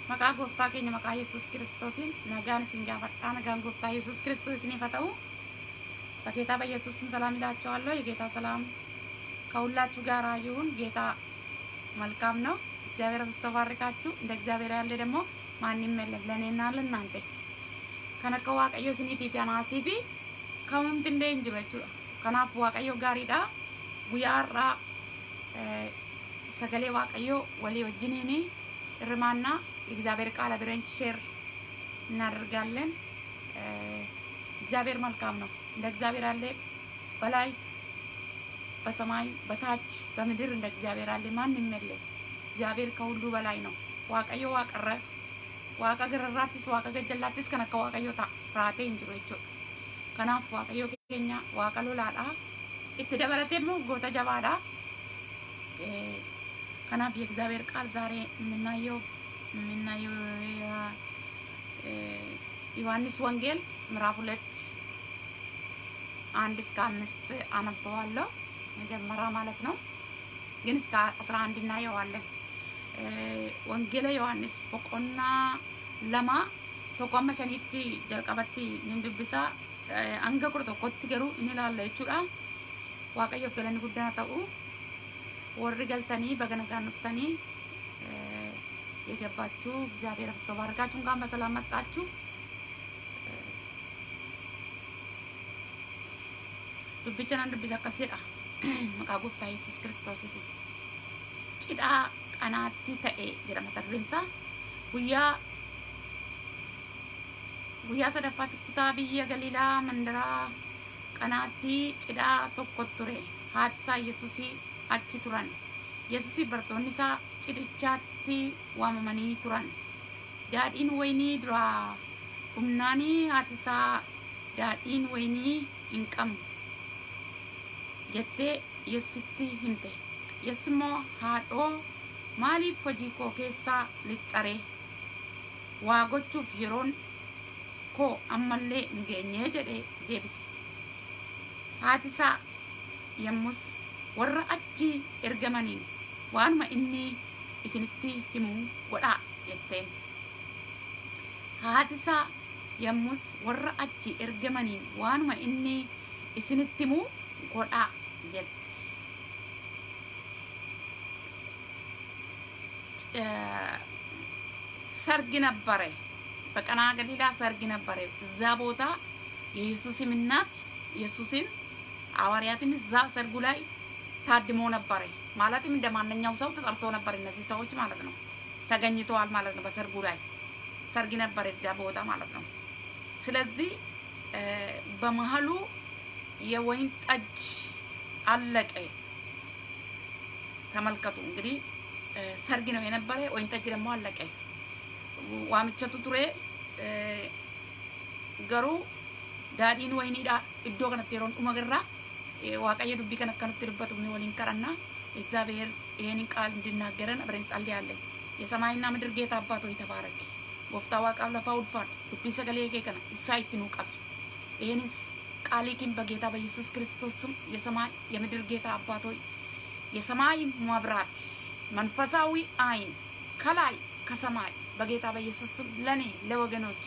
Maqaa gooftaa keenya maqaa Yesuus Kiristoosiin nagaan isin gaafadhaa nagaan gooftaa Yesuus Kiristoos isiniif haa ta'u በጌታ በኢየሱስ ስም ሰላም ይላችኋለሁ። የጌታ ሰላም ከሁላችሁ ጋር ይሁን። ጌታ መልካም ነው። እግዚአብሔር አብዝቶ ባርካችሁ። እንደ እግዚአብሔር ያለ ደግሞ ማንም የለም ለእኔና ለእናንተ ከነቀ waaqayyo isiniitiif anaatiif kamumti illee hin jiru jechuudha. Kanaaf waaqayyo gaariidha. Guyyaa har'aa sagalee waaqayyo walii wajjiniin hirmaanna የእግዚአብሔር ቃል አብረን ሼር እናደርጋለን። እግዚአብሔር መልካም ነው። እንደ እግዚአብሔር ያለ በላይ በሰማይ በታች በምድር እንደ እግዚአብሔር ያለ ማንም የለም። እግዚአብሔር ከሁሉ በላይ ነው። ዋቀዮ ዋቀረ ዋቀ ገረራትስ ዋቀ ገጀላትስ ከነከ ዋቀዮ ታራቴ እንጅሩ jechuudha. Kanaaf waaqayyo keenya waaqa lolaadha. Itti dabalatee immoo goota jabaadha. Kanaaf የእግዚአብሔር ቃል ዛሬ የምናየው የምናየው ዮሐንስ ወንጌል ምዕራፍ ሁለት አንድ እስከ አምስት አነበዋለሁ መጀመሪያ ማለት ነው። ግን እስከ አስራ አንድ እናየዋለን። ወንጌለ ዮሐንስ ቦቆና ለማ tokkomma shaniitti jalqabatti nin dubbisa hanga kudha tokkotti garuu inni ilaalla jechuudha. Waaqayyoof galanni guddaan ta'u warri galtanii baga nagaan dhuftanii የገባችሁ እግዚአብሔር አብዝቶ ባርካችሁ እንኳን በሰላም መጣችሁ። dubbichaan dubbisa akkasidha maqaa gooftaa yesus kiristoositi cidhaa qanaatti ta'e jedha mata dureen isaa guyyaa guyyaa sadaffaatti kutaa biyya galiilaa mandaraa qanaatti cidhaa tokko ture haati isaa yesusii achi turan yesusii bartoonni isaa cidhichaatti waamamanii turan daadhiin waynii duraa humnaanii haati isaa daadhiin waynii hin qabnu jettee yesusitti himte yesus immoo haadhoo maaliif hojii koo keessaa lixxare waa gochuuf yeroon koo ammallee hin geenye jedhee deebise haati isaa yommus warra achi ergamaniin waanuma inni isinitti himuu godhaa jetteen haati isaa yommus warra achi ergamaniin waanuma inni isinitti himuu godhaa jette ሰርግ ነበረ። በቀና ገሊላ ሰርግ ነበረ። እዛ ቦታ የኢየሱስም እናት ኢየሱስን ሐዋርያትም እዛ ሰርጉ ላይ ታድሞ ነበረ። ማለትም እንደ ማንኛው ሰው ተጠርቶ ነበር። እነዚህ ሰዎች ማለት ነው ተገኝተዋል ማለት ነው። በሰርጉ ላይ ሰርግ ነበረ እዚያ ቦታ ማለት ነው። ስለዚህ በመሀሉ የወይን ጠጅ አለቀ። ተመልከቱ እንግዲህ ሰርግ ነው የነበረ፣ ወይን ጠጅ ደግሞ አለቀ። ዋምቸቱ ቱሬ ገሩ ዳዲን ወይኒዳ እዶ ከነtti yeroon dhuma garraa waaqayyo dubbii kan akkanutti dubbatu ni waliin ቀረና እግዚአብሔር ይሄንን ቃል እንድናገረን አብረን እንጸልያለን። የሰማይና ምድር ጌታ አባት ሆይ ተባረክ። ጎፍታ ዋቃብ ለፋ ውልፋድ ዱቢ ሰገሌ ኬ ከነ እሳ ይትኑ ቀብ ይሄንስ ቃሊኪን በጌታ በኢየሱስ ክርስቶስ ስም የሰማይ የምድር ጌታ አባት ሆይ የሰማይ መብራት መንፈሳዊ አይን ከላይ ከሰማይ በጌታ በኢየሱስ ስም ለኔ ለወገኖቼ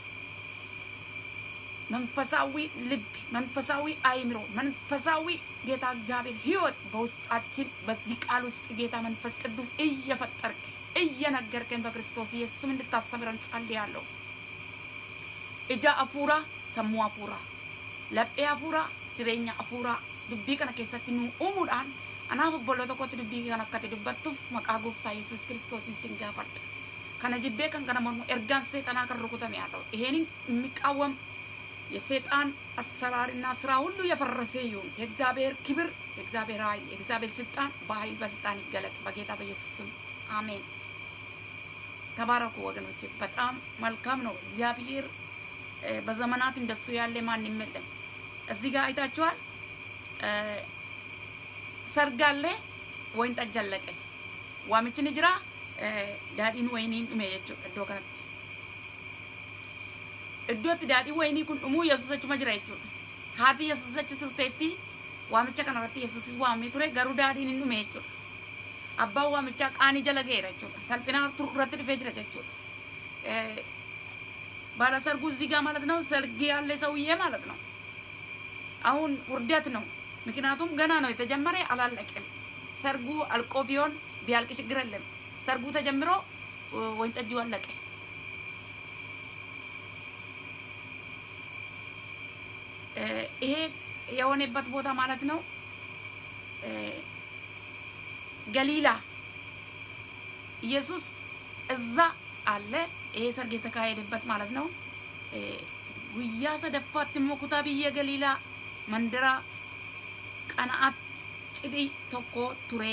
መንፈሳዊ ልብ፣ መንፈሳዊ አይምሮ፣ መንፈሳዊ ጌታ እግዚአብሔር ህይወት በውስጣችን በዚህ ቃል ውስጥ ጌታ መንፈስ ቅዱስ እየፈጠርክ እየነገርከን በክርስቶስ ኢየሱስም እንድታስተምረን ጸልያለሁ። እጃ አፉራ ሰሙ አፉራ laphee hafuuraa jireenya hafuuraa dubbii kana keessatti nu uumuudhaan anaaf obboloo tokkotti dubbii kan akkati dubbattuuf maqaa gooftaa yesus kiristoosiin sin gaafadha kana jibbee kan kana mormu ergaan seexanaa kan rukutame haa ta'u ይሄንን የሚቃወም የሴጣን አሰራርና ስራ ሁሉ የፈረሰ ይሁን። የእግዚአብሔር ክብር፣ የእግዚአብሔር ኃይል፣ የእግዚአብሔር ስልጣን በኃይል በስልጣን ይገለጥ በጌታ በኢየሱስ ስም አሜን። ተባረኩ ወገኖች። በጣም መልካም ነው። እግዚአብሔር በዘመናት እንደሱ ያለ ማንም የለም። እዚህ ጋር አይታችኋል። ሰርግ አለ፣ ወይን ጠጅ አለቀ። ዋሚችን ጅራ ዳዲን ወይኒin dhume jechuudha iddoo kanatti. Iddootti daadhiin waynii kun dhumuu Yesuus achuma jira jechuudha. Haati Yesuus achi turteetti waamicha kanarratti Yesuusis waamee ture garuu daadhiin hin dhume jechuudha. Abbaan waamichaa qaanii jala ga'eera jechuudha. Salphina irratti dhufee jira jechuudha. ባለሰርጉ እዚህ ጋር ማለት ነው ሰርግ ያለ ሰውዬ ማለት ነው። አሁን ውርደት ነው። ምክንያቱም ገና ነው የተጀመረ አላለቀም። ሰርጉ አልቆ ቢሆን ቢያልቅ ችግር የለም። ሰርጉ ተጀምሮ ወይን ጠጁ አለቀ። ይሄ የሆነበት ቦታ ማለት ነው ገሊላ ኢየሱስ እዛ አለ። ይሄ ሰርግ የተካሄደበት ማለት ነው። ጉያ ሰደፋት ሞኩታ ብየ ገሊላ መንደራ ቀናአት ጭዲ ቶኮ ቱሬ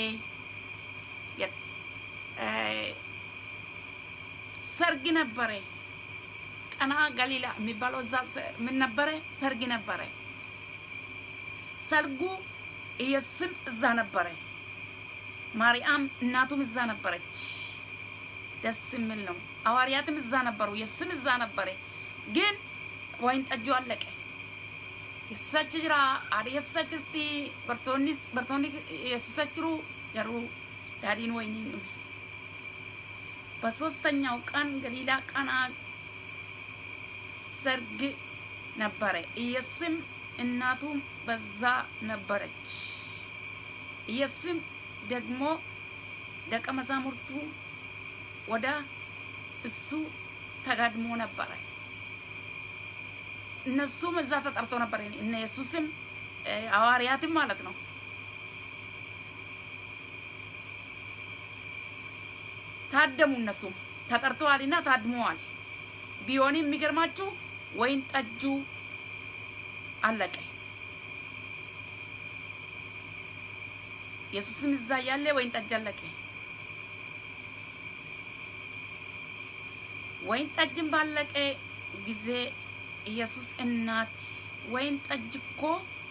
ሰርግ ነበረ። ቀና ገሊላ የሚባለው እዛ ምን ነበረ? ሰርግ ነበረ። ሰርጉ ኢየሱስም እዛ ነበረ። ማርያም እናቱም እዛ ነበረች። ደስ የሚል ነው። ሐዋርያትም እዛ ነበሩ። ኢየሱስም እዛ ነበረ። ግን ወይን ጠጁ አለቀ። የሱሰች ጅራ አደ የሱሰችርቲ በርቶኒስ በርቶኒ የሱሰችሩ ገሩ ዳዲን ወይኒ ዱሜ በሶስተኛው ቀን ገሊላ ቀና ሰርግ ነበረ። ኢየሱስም እናቱም በዛ ነበረች። ኢየሱስም ደግሞ ደቀ መዛሙርቱ ወደ እሱ ተጋድሞ ነበረ። እነሱም እዛ ተጠርቶ ነበር። እነ ኢየሱስም ሐዋርያትም ማለት ነው። ታደሙ። እነሱም ተጠርተዋልና ታድመዋል። ቢሆንም የሚገርማችሁ ወይን ጠጁ አለቀ። ኢየሱስም እዛ ያለ ወይን ጠጅ አለቀ። ወይን ጠጅን ባለቀ ጊዜ ኢየሱስ እናት ወይን ጠጅ እኮ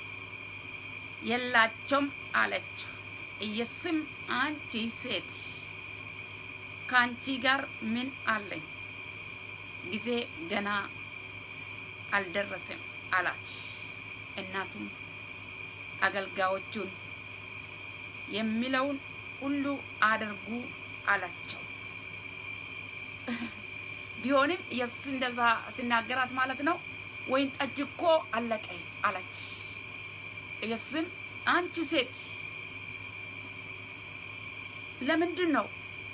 የላቸውም አለችው። ኢየሱስም አንቺ ሴት ከአንቺ ጋር ምን አለኝ? ጊዜ ገና አልደረሰም አላት። እናቱም አገልጋዮቹን የሚለውን ሁሉ አድርጉ አላቸው። ቢሆንም ኢየሱስ እንደዛ ሲናገራት ማለት ነው ወይን ጠጅ እኮ አለቀ አለች። ኢየሱስም አንቺ ሴት ለምንድን ነው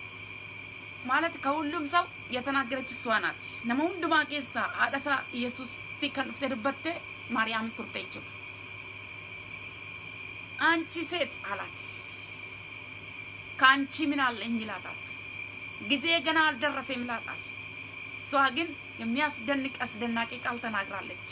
ማለት ሰው የተናገረች እሷ ናት። ነመ ሁንዱማ ኬሳ አደሳ ኢየሱስ ከን ዱፍቴ ዱበቴ ማርያም ቱርቴ ጀchuudha. አንቺ ሴት አላት። ከአንቺ ምን አለኝ ይላታል። ጊዜ ገና አልደረሰም ይላታል። እሷ ግን የሚያስደንቅ አስደናቂ ቃል ተናግራለች።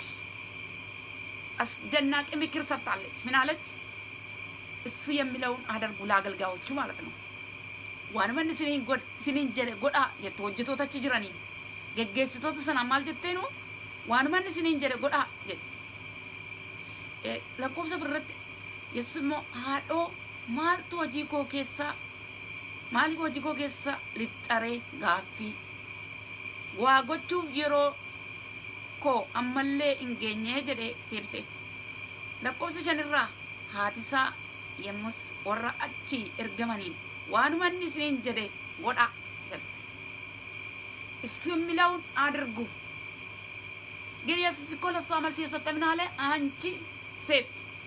አስደናቂ ምክር ሰጥታለች። ምን አለች? እሱ የሚለውን አደርጉ ለአገልጋዮቹ ማለት ነው። ዋንመን ስኒን ጀደ ጎዳ jette hojjetoota achi jiraniin geggeessitoota sana maal jetteenu waanuman isiniin jedhe godha jette lakkoofsa irratti yesus immoo haadhoo maaltu hojii koo keessaa maaliif hojii koo keessa lixxaree gaaffii waa gochuuf yeroo koo ammallee hin geenye jedhee deebiseef lakkoofsa shanirraa haatisaa yemmus warra achi ergamaniin waanuman isiniin jedhe godha jedhe እሱ የሚለውን አድርጉ። ግን ኢየሱስ እኮ ለእሷ መልስ የሰጠ ምን አለ? አንቺ ሴት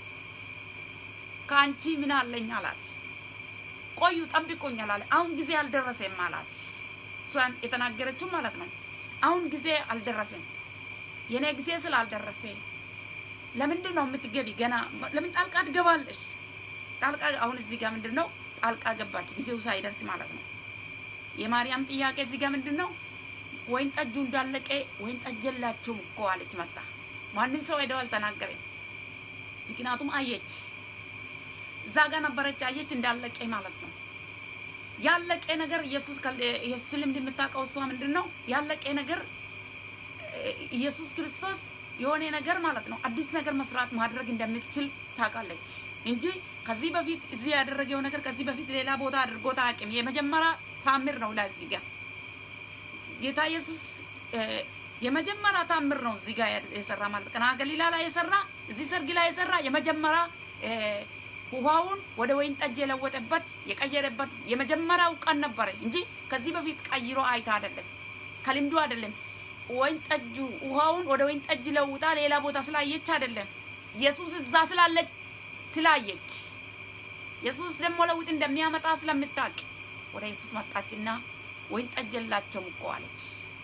ከአንቺ ምን አለኝ አላት። ቆዩ ጠብቁኝ አላለ። አሁን ጊዜ አልደረሰም አላት። እሷን የተናገረችው ማለት ነው። አሁን ጊዜ አልደረሰም፣ የኔ ጊዜ ስላልደረሰ ለምንድን ነው የምትገቢ? ገና ለምን ጣልቃ ትገባለሽ? ጣልቃ አሁን እዚህ ጋር ምንድን ነው ጣልቃ ገባች፣ ጊዜው ሳይደርስ ማለት ነው። የማርያም ጥያቄ እዚህ ጋር ምንድን ነው? ወይን ጠጁ እንዳለቀ ወይን ጠጅ የላችሁም እኮ አለች። መጣ ማንም ሰው ሄደው አልተናገረም። ምክንያቱም አየች፣ እዛ ጋር ነበረች፣ አየች እንዳለቀ ማለት ነው። ያለቀ ነገር ኢየሱስ ኢየሱስ ልምድ የምታውቀው እሷ ምንድን ነው ያለቀ ነገር ኢየሱስ ክርስቶስ የሆነ ነገር ማለት ነው አዲስ ነገር መስራት ማድረግ እንደምትችል ታውቃለች እንጂ ከዚህ በፊት እዚህ ያደረገው ነገር ከዚህ በፊት ሌላ ቦታ አድርጎት አያውቅም። የመጀመሪያ ታምር ነው ለዚህ ጋር ጌታ ኢየሱስ የመጀመሪያ ታምር ነው እዚህ ጋር የሰራ ማለት ቀና ገሊላ ላይ የሰራ እዚህ ሰርግ ላይ የሰራ የመጀመሪያ ውሃውን ወደ ወይን ጠጅ የለወጠበት የቀየረበት የመጀመሪያው ቀን ነበረ እንጂ ከዚህ በፊት ቀይሮ አይታ አይደለም። ከልምዱ አይደለም። ወይን ጠጁ ውሃውን ወደ ወይን ጠጅ ለውጣ ሌላ ቦታ ስላየች አይደለም። ኢየሱስ እዛ ስላለች ስላየች ኢየሱስ ደግሞ ለውጥ እንደሚያመጣ ስለምታውቅ ወደ ኢየሱስ መጣችና ወይን ጠጅ የላቸውም እኮ አለች።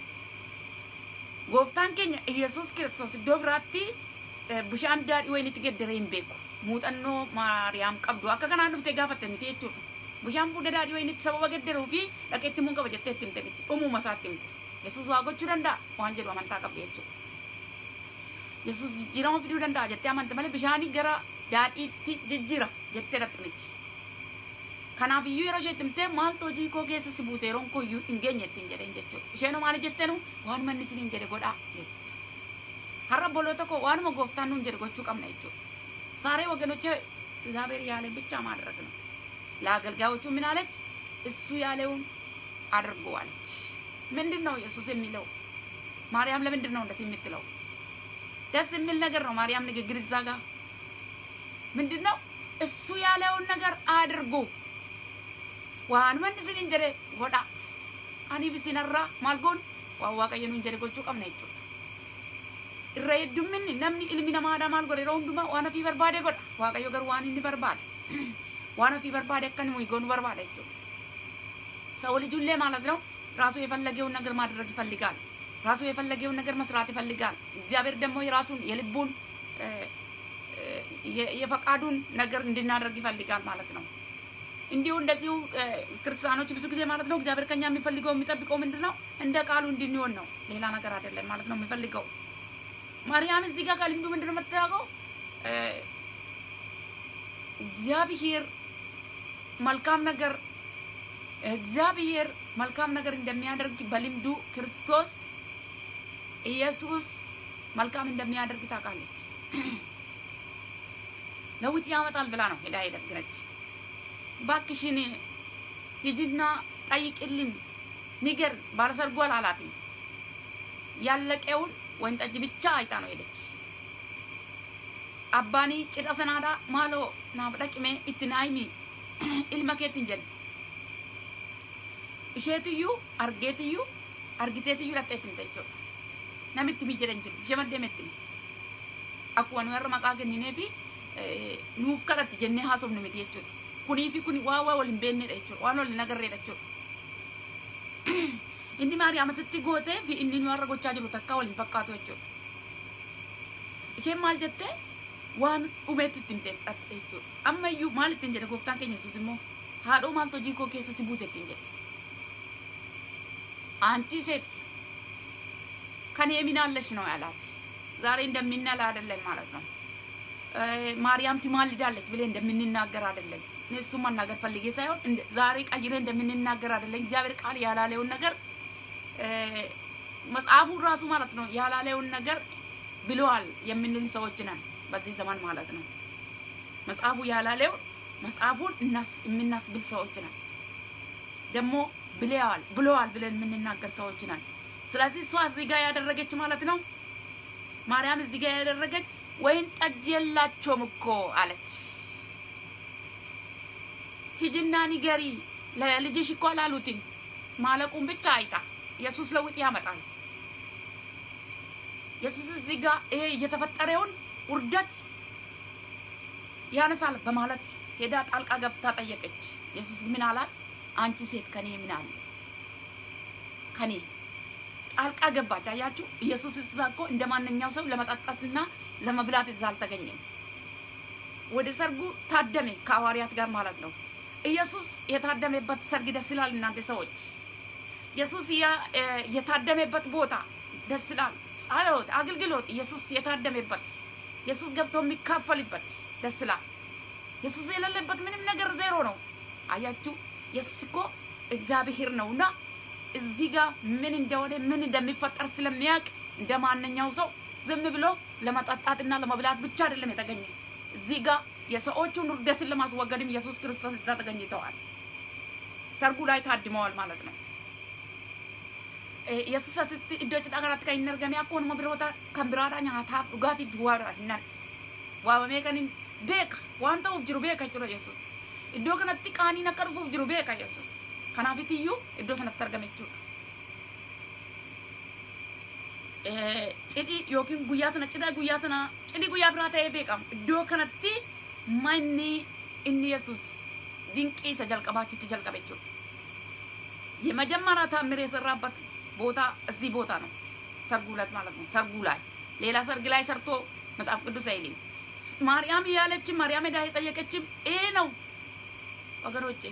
ጎፍታን ኬኛ ኢየሱስ ክርስቶስ iddoo biraatti bishaan daadhii wayinitti geddare hin beeku. Muuxannoo Maariyaam qabdu akka kanaan dhuftee gaafatte miti jechuudha. Bishaan fuudha daadhii wayinitti sababa geddaruu fi dhaqeetti muun qaba jettee itti himte miti. Uumuma isaatti himte. Yesuus waa gochuu danda'a waan jedhu amantaa qabdi jechuudha. Yesuus jijjiirama fiduu danda'a jettee amante malee bishaanii gara daadhiitti jijjiira jettee dhatte miti. Kanaaf iyyuu yeroo ishee himtee maaltu hojii koo keessa si buuse yeroon koo iyyuu hin geenye ittiin jedheen jechuudha. Isheen maali jetteenu waan manni isiniin jedhe godhaa jette. Har'a boloota koo waanuma gooftaan nuun jedhe gochuu qabna jechuudha. ዛሬ ወገኖቼ እግዚአብሔር ያለን ብቻ ማድረግ ነው። ለአገልጋዮቹ ምን አለች? እሱ ያለውን አድርጎ አለች። ምንድን ነው ኢየሱስ የሚለው? ማርያም ለምንድን ነው እንደዚህ የምትለው? ደስ የሚል ነገር ነው። ማርያም ንግግር እዛ ጋር ምንድን ነው? እሱ ያለውን ነገር አድርጎ ዋን መንስን እንጀደ ጎዳ አኒ ብሲነራ ማልጎን ዋን ዋቀየኑ እንጀደ ጎቹ ቀብነ jechuudha. irra heddumminni namni ilmi namaadha maal godhe yeroo hundumaa waan ofii barbaade godha waaqayyo garuu waan inni barbaade waan ofii barbaade akka inni goonu barbaada jechuudha ሰው ልጅ ሁሌ ማለት ነው ራሱ የፈለገውን ነገር ማድረግ ይፈልጋል ራሱ የፈለገውን ነገር መስራት ይፈልጋል እግዚአብሔር ደግሞ የራሱን የልቡን የፈቃዱን ነገር እንድናደርግ ይፈልጋል ማለት ነው እንዲሁ እንደዚሁ ክርስቲያኖች ብዙ ጊዜ ማለት ነው እግዚአብሔር ከኛ የሚፈልገው የሚጠብቀው ምንድን ነው እንደ ቃሉ እንድንሆን ነው ሌላ ነገር አይደለም ማለት ነው የሚፈልገው ማርያም እዚህ ጋር ከልምዱ ምንድን ነው የምታውቀው? እግዚአብሔር መልካም ነገር እግዚአብሔር መልካም ነገር እንደሚያደርግ በልምዱ ክርስቶስ ኢየሱስ መልካም እንደሚያደርግ ታውቃለች። ለውጥ ያመጣል ብላ ነው ሄዳ የደገረች። ባክሽን ሂጂና ጠይቅልኝ ንገር ባለሰርጉ አላላትም። ያለቀውን ወይን ጠጅ ብቻ አይታ ነው ሄደች። አባኒ ጭዳ ሰናዳ ማሎ ናፍ ደቅሜ itti naayimi ilma keetti hin jedhe isheetiyyuu argeetiyyuu argiteetiyyuu dhattee itti himte jechuudha namitti mi jedhan jiru ishee maddee metti akkuma nu warra maqaa kenninee fi nuuf kadhatti jennee haasofne miti jechuudha kunii fi kuni waa waa wal hin beennedha jechuudha waan wal hin agarreedha jechuudha inni maariyaam asitti gootee fi inni nu har'a gochaa jiru takkaa waliin fakkaatu jechuudha. Isheen maal jettee waan dhumeetti itti himtee dhatte jechuudha. Amma iyyuu maal ittiin jedhe gooftaan keenya Yesuus immoo haadhoo maaltu hojii koo keessa si buuse ittiin jedhe. አንቺ ሴት ከኔ ምን አለሽ ነው ያላት። ዛሬ እንደምንል አይደለም ማለት ነው። ማርያም ትማልዳለች ብለን እንደምንናገር አይደለም። እሱ መናገር ፈልጌ ሳይሆን ዛሬ ቀይረ እንደምንናገር አይደለም። እግዚአብሔር ቃል ያላለውን ነገር መጽሐፉ ራሱ ማለት ነው ያላለውን ነገር ብለዋል የምንል ሰዎች ነን በዚህ ዘመን ማለት ነው። መጽሐፉ ያላለውን መጽሐፉን የምናስብል ሰዎች ነን። ደግሞ ብለዋል ብለዋል ብለን የምንናገር ሰዎች ነን። ስለዚህ እሷ እዚህ ጋር ያደረገች ማለት ነው ማርያም እዚህ ጋር ያደረገች ወይን ጠጅ የላቸውም እኮ አለች። ሂጂና ንገሪ ለልጅሽ እኮ አላሉትም ማለቁን ብቻ አይታ ኢየሱስ ለውጥ ያመጣል። ኢየሱስ እዚህ ጋር ይሄ የተፈጠረውን ውርደት ያነሳል በማለት ሄዳ ጣልቃ ገብታ ጠየቀች። ኢየሱስ ምን አላት? አንቺ ሴት ከኔ ምን አለ? ከኔ ጣልቃ ገባች። አያችሁ፣ ኢየሱስ እዛ እኮ እንደ ማንኛው ሰው ለመጠጣትና ለመብላት እዛ አልተገኘም። ወደ ሰርጉ ታደመ ከሐዋርያት ጋር ማለት ነው። ኢየሱስ የታደመበት ሰርግ ደስ ይላል። እናንተ ሰዎች ኢየሱስ የታደመበት ቦታ ደስ ይላል። ጸሎት፣ አገልግሎት ኢየሱስ የታደመበት ኢየሱስ ገብቶ የሚካፈልበት ደስ ይላል። ኢየሱስ የሌለበት ምንም ነገር ዜሮ ነው። አያችሁ ኢየሱስ እኮ እግዚአብሔር ነውና እዚህ ጋር ምን እንደሆነ ምን እንደሚፈጠር ስለሚያውቅ እንደ ማንኛው ሰው ዝም ብሎ ለመጠጣትና ለመብላት ብቻ አይደለም የተገኘ። እዚህ ጋር የሰዎቹን ውርደትን ለማስወገድም ኢየሱስ ክርስቶስ እዛ ተገኝተዋል። ሰርጉ ላይ ታድመዋል ማለት ነው። ኢየሱስ asitti iddoo cidhaa kanatti kan hin argame akkuma biroota kan biraadha nyaataaf dhugaatii duwwaadha hinnan waamamee kan hin beeka waan ta'uuf jiru beeka jechuudha Yesuus. Iddoo kanatti qaaniin akka dhufuuf jiru beeka Yesuus. Kanaafiti iyyuu iddoo sanatti argame jechuudha. cidhi yookiin guyyaa sana cidha guyyaa sana cidhi guyyaa biraa ta'ee beekama iddoo kanatti manni inni yesus dinqii isa jalqabaa achitti jalqabe jechuudha የመጀመሪያ ታምር የሰራበት ቦታ እዚህ ቦታ ነው ሰርጉ ዕለት ማለት ነው ሰርጉ ላይ ሌላ ሰርግ ላይ ሰርቶ መጽሐፍ ቅዱስ አይልም ማርያም እያለችም ማርያም ሄዳ የጠየቀችም ይሄ ነው ወገኖቼ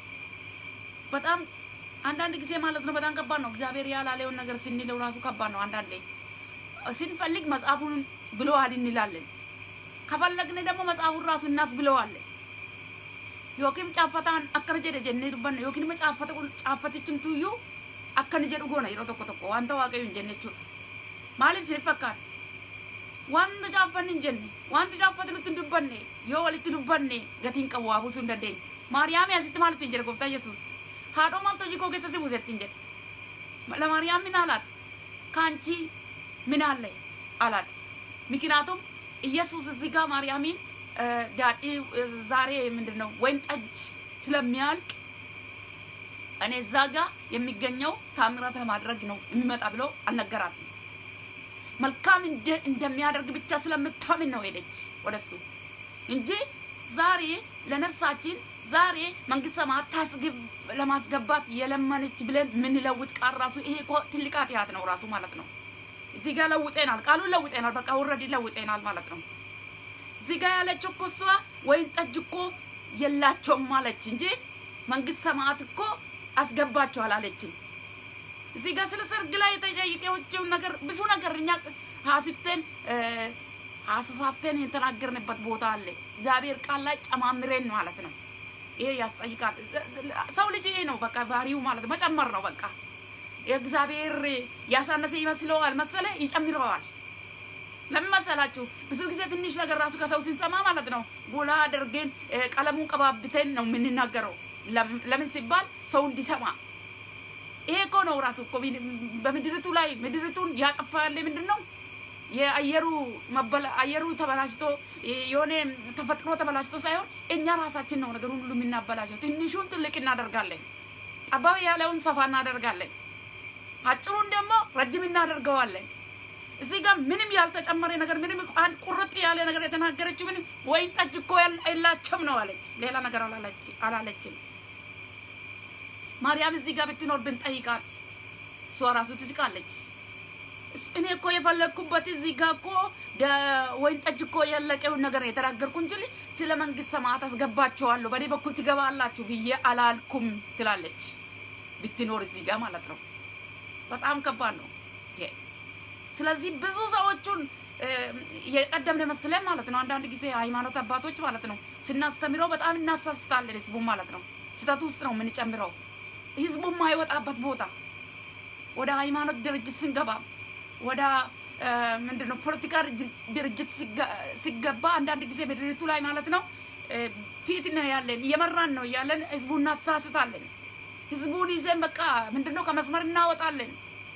በጣም አንዳንድ ጊዜ ማለት ነው በጣም ከባድ ነው እግዚአብሔር ያላለውን ነገር ስንለው ራሱ ከባድ ነው አንዳንዴ ስንፈልግ መጽሐፉን ብለዋል እንላለን ከፈለግን ደግሞ መጽሐፉን ራሱ እናስብለዋለን yookiin caaffataan akkana jedhe jennee dubbanna yookiin immoo caaffata caaffatichimtuyyuu akkana jedhu goona yeroo tokko tokko wanta waaqayyo hin jenne jechuudha. Maaliif isiniif fakkaata? Wanta caaffanni hin jenne wanti caaffate nutti hin dubbanne yoo walitti dubbanne gatiin qabu waa buusuu hin dandeenye. Maariyaamii asitti maal ittiin jedhe gooftaa Yesuus? Haadhoo maaltu hojii koo keessa si buuse ittiin jedhe. ለማርያም ምን አላት? ከአንቺ ምን አለ አላት። ምክንያቱም ኢየሱስ እዚህ ጋር ማርያምን ዳዲ ዛሬ ምንድን ነው ወይን ጠጅ ስለሚያልቅ እኔ እዛ ጋ የሚገኘው ታምራት ለማድረግ ነው የሚመጣ ብሎ አልነገራትም። መልካም እንደሚያደርግ ብቻ ስለምታምን ነው ሄደች ወደሱ እንጂ ዛሬ ለነፍሳችን ዛሬ መንግስት ሰማያት ታስገብ ለማስገባት የለመነች ብለን የምንለውጥ ቃል ራሱ ይሄ እኮ ትልቅ ኃጢአት ነው ራሱ ማለት ነው። እዚህ ጋር ለውጤናል፣ ቃሉን ለውጤናል፣ በቃ ውረድ ለውጤናል ማለት ነው። እዚህ ጋር ያለችው እኮ እሷ ወይን ጠጅ እኮ የላቸውም አለች እንጂ መንግስት ሰማያት እኮ አስገባቸው አላለችም። እዚህ ጋር ስለ ሰርግ ላይ የጠየቀችውን ነገር ብዙ ነገር እኛ ሀሲፍቴን አስፋፍተን የተናገርንበት ቦታ አለ። እግዚአብሔር ቃል ላይ ጨማምሬን ማለት ነው። ይሄ ያስጠይቃል። ሰው ልጅ ይሄ ነው በቃ ባህሪው ማለት መጨመር ነው በቃ። እግዚአብሔር ያሳነሰ ይመስለዋል መሰለ ይጨምረዋል። ለምን መሰላችሁ? ብዙ ጊዜ ትንሽ ነገር ራሱ ከሰው ስንሰማ ማለት ነው ጎላ አድርገን ቀለሙን ቀባብተን ነው የምንናገረው። ለምን ሲባል ሰው እንዲሰማ። ይሄ እኮ ነው ራሱ እኮ በምድሪቱ ላይ ምድሪቱን ያጠፋ ያለ ምንድን ነው? የአየሩ መበላ አየሩ ተበላሽቶ የሆነ ተፈጥሮ ተበላሽቶ ሳይሆን እኛ ራሳችን ነው ነገሩን ሁሉ የምናበላሸው። ትንሹን ትልቅ እናደርጋለን፣ ጠባብ ያለውን ሰፋ እናደርጋለን፣ አጭሩን ደግሞ ረጅም እናደርገዋለን። እዚህ ጋር ምንም ያልተጨመረ ነገር ምንም አንድ ቁርጥ ያለ ነገር የተናገረችው ምንም ወይን ጠጅ እኮ የላቸውም ነው አለች። ሌላ ነገር አላለችም። ማርያም እዚህ ጋር ብትኖር ብንጠይቃት እሷ ራሱ ትስቃለች። እኔ እኮ የፈለግኩበት እዚህ ጋር እኮ ወይን ጠጅ እኮ ያለቀውን ነገር የተናገርኩ እንጂ ስለ መንግስት ሰማያት አስገባቸዋለሁ በእኔ በኩል ትገባላችሁ ብዬ አላልኩም ትላለች። ብትኖር እዚህ ጋር ማለት ነው። በጣም ከባድ ነው። ስለዚህ ብዙ ሰዎቹን የቀደምን መስለን ማለት ነው። አንዳንድ ጊዜ ሃይማኖት አባቶች ማለት ነው ስናስተምረው በጣም እናሳስታለን። ህዝቡ ማለት ነው ስህተት ውስጥ ነው የምንጨምረው። ህዝቡ የማይወጣበት ቦታ ወደ ሃይማኖት ድርጅት ስንገባ ወደ ምንድን ነው ፖለቲካ ድርጅት ሲገባ አንዳንድ ጊዜ ምድሪቱ ላይ ማለት ነው ፊት ነው ያለን እየመራን ነው እያለን ህዝቡ እናሳስታለን። ህዝቡን ይዘን በቃ ምንድን ነው ከመስመር እናወጣለን።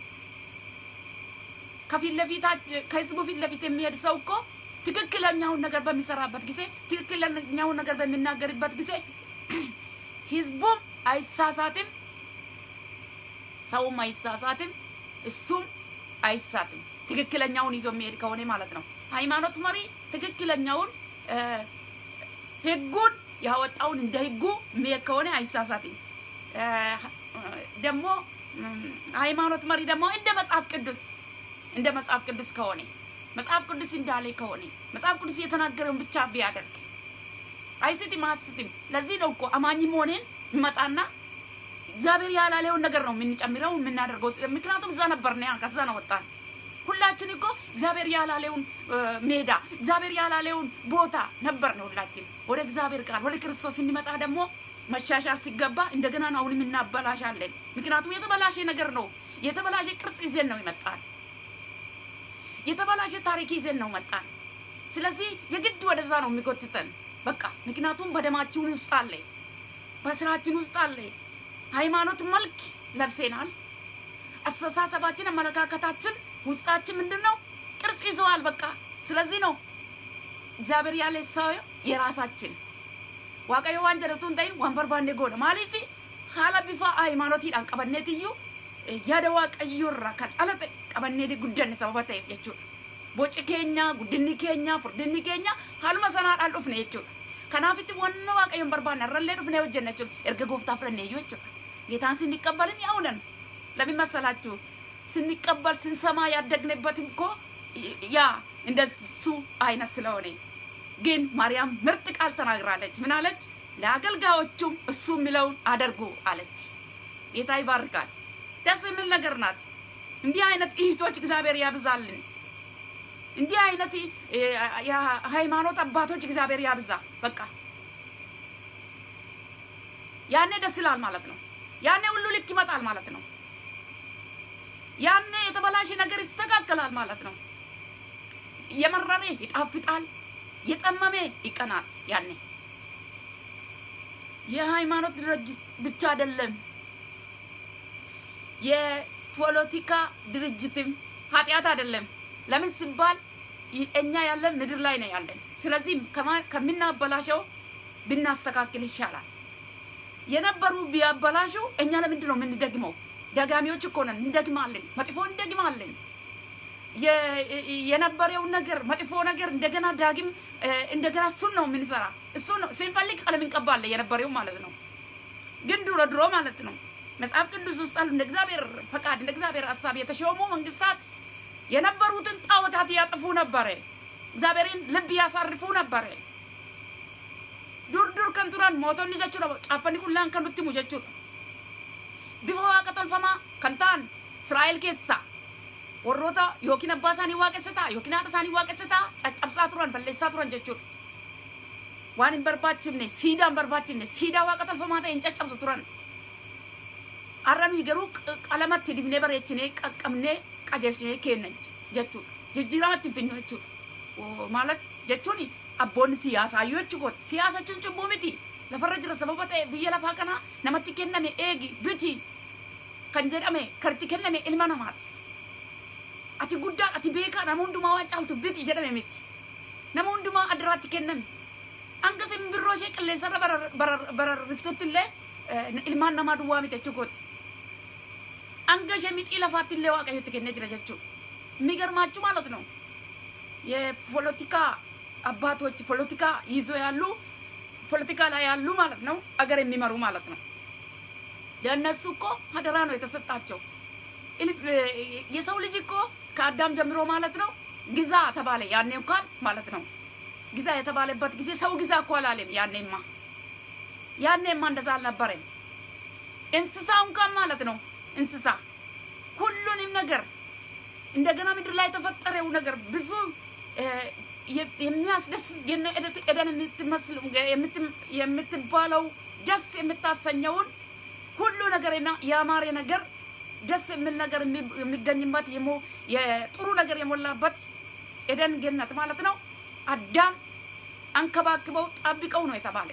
ከፊት ለፊት ከህዝቡ ፊት ለፊት የሚሄድ ሰው እኮ ትክክለኛውን ነገር በሚሰራበት ጊዜ ትክክለኛውን ነገር በሚናገርበት ጊዜ ህዝቡም አይሳሳትም፣ ሰውም አይሳሳትም፣ እሱም አይሳትም። ትክክለኛውን ይዞ የሚሄድ ከሆነ ማለት ነው። ሃይማኖት መሪ ትክክለኛውን ህጉን ያወጣውን እንደ ህጉ የሚሄድ ከሆነ አይሳሳትም። ደግሞ ሃይማኖት መሪ ደግሞ እንደ መጽሐፍ ቅዱስ እንደ መጽሐፍ ቅዱስ ከሆነ መጽሐፍ ቅዱስ እንዳለ ከሆነ መጽሐፍ ቅዱስ የተናገረውን ብቻ ቢያደርግ አይስትም አስትም። ለዚህ ነው እኮ አማኝም ሆነን ይመጣና እግዚአብሔር ያላለውን ነገር ነው የምንጨምረው የምናደርገው። ምክንያቱም እዛ ነበር ነ ከዛ ነው ወጣን። ሁላችን እኮ እግዚአብሔር ያላለውን ሜዳ እግዚአብሔር ያላለውን ቦታ ነበር ነው ሁላችን። ወደ እግዚአብሔር ቃል ወደ ክርስቶስ ስንመጣ ደግሞ መሻሻል ሲገባ እንደገና ነው አሁንም እናበላሻለን። ምክንያቱም የተበላሸ ነገር ነው የተበላሸ ቅርጽ ይዘን ነው ይመጣል። የተበላሸ ታሪክ ይዘን ነው መጣን። ስለዚህ የግድ ወደዛ ነው የሚጎትተን በቃ ምክንያቱም በደማችን ውስጥ አለ፣ በስራችን ውስጥ አለ። ሃይማኖት መልክ ለብሴናል። አስተሳሰባችን፣ አመለካከታችን ውስጣችን ምንድን ነው ቅርጽ ይዘዋል። በቃ ስለዚህ ነው እግዚአብሔር ያለ ሰው የራሳችን ዋቀዮ ዋን ጀለቱን ተይን ዋን በርባንዴ ጎነ ማሊፊ ሀላ ቢፋ ሃይማኖቲidhaan qabanneetiyyu yaada waaqayyoorraa kan dhalate qabannee guddanne sababa ta'eef jechuudha. Boci keenya, guddinni keenya, furdinni keenya haaluma sanaadhaan dhufne jechuudha. Kanaafitti wanna waaqayyoon barbaanne irrallee dhufnee hojjenna jechuudha. Erga gooftaa fudhannee iyyuu jechuudha. ጌታን ስንቀበልም ያው ነን። ለምን መሰላችሁ? ስንቀበል ስንሰማ ያደግንበትም እኮ ያ እንደሱ አይነት ስለሆነ ግን ማርያም ምርጥ ቃል ተናግራለች። ምን አለች? ለአገልጋዮቹም እሱ የሚለውን አደርጉ አለች። ጌታ ይባርካት። ደስ የሚል ነገር ናት። እንዲህ አይነት እህቶች እግዚአብሔር ያብዛልን። እንዲህ አይነት የሃይማኖት አባቶች እግዚአብሔር ያብዛ። በቃ ያኔ ደስ ይላል ማለት ነው። ያኔ ሁሉ ልክ ይመጣል ማለት ነው። ያኔ የተበላሸ ነገር ይስተካከላል ማለት ነው። የመረረ ይጣፍጣል፣ የጠመመ ይቀናል። ያኔ የሃይማኖት ድርጅት ብቻ አይደለም፣ የፖለቲካ ድርጅትም ኃጢአት አይደለም። ለምን ሲባል እኛ ያለን ምድር ላይ ነው ያለን። ስለዚህ ከምናበላሸው ብናስተካክል ይሻላል። የነበሩ ቢያበላሹ እኛ ለምንድን ነው የምንደግመው? ደጋሚዎች እኮ ነን፣ እንደግማለን፣ መጥፎ እንደግማለን። የነበረውን ነገር መጥፎ ነገር እንደገና ዳግም እንደገና እሱን ነው የምንሰራ። እሱ ነው ስንፈልግ ቀለም እንቀባለን፣ የነበረው ማለት ነው። ግን ድሮ ድሮ ማለት ነው መጽሐፍ ቅዱስ ውስጥ አሉ እንደ እግዚአብሔር ፈቃድ እንደ እግዚአብሔር ሀሳብ የተሾሙ መንግስታት የነበሩትን ጣዖታት ያጥፉ ነበረ። እግዚአብሔርን ልብ ያሳርፉ ነበረ። dur dur kan turan mootonni jechuudha caaffani qullaan kan nutti himu jechuudha bifa waaqa tolfamaa kan ta'an israa'el keessa warroota yookiin abbaa isaanii waaqessataa yookiin haadha isaanii waaqessataa caccabsaa turan balleessaa turan jechuudha waan hin barbaachifne siidaa hin barbaachifne siidaa waaqa tolfamaa ta'e hin caccabsu turan har'a nuyi garuu qalamatti dibnee bareechinee qaqqabnee qajeelchinee kenna jechuudha jijjiiramatti hin finnu jechuudha maalat jechuun abboonni siyaasaa yoo jechuudha siyaasa jechuun cubbuu miti lafarra jira sababa ta'e biyya lafaa kana namatti kenname eegi biti kan jedhame karti kenname ilma namaati ati guddaan ati beekaa nama hundumaa waan caaltu biti jedhame miti nama hundumaa addaraatti kenname hanga simbirroo ishee qilleensarra bararriftutti illee ilmaan namaa duwwaa miti jechuukooti hanga ishee mixii lafaatti illee waaqayyotti kennee jira jechuudha የሚገርማችሁ ማለት ነው የፖለቲካ አባቶች ፖለቲካ ይዞ ያሉ ፖለቲካ ላይ ያሉ ማለት ነው አገር የሚመሩ ማለት ነው። ለእነሱ እኮ አደራ ነው የተሰጣቸው። የሰው ልጅ እኮ ከአዳም ጀምሮ ማለት ነው ግዛ ተባለ። ያኔ እንኳን ማለት ነው ግዛ የተባለበት ጊዜ ሰው ግዛ እኮ አላለም። ያኔማ ያኔማ እንደዛ አልነበረም። እንስሳ እንኳን ማለት ነው እንስሳ ሁሉንም ነገር እንደገና ምድር ላይ የተፈጠረው ነገር ብዙ የሚያስደስት ኤደን የምትመስል የምትባለው ደስ የምታሰኘውን ሁሉ ነገር ያማረ ነገር ደስ የሚል ነገር የሚገኝበት የጥሩ ነገር የሞላበት ኤደን ገነት ማለት ነው። አዳም አንከባክበው ጠብቀው ነው የተባለ።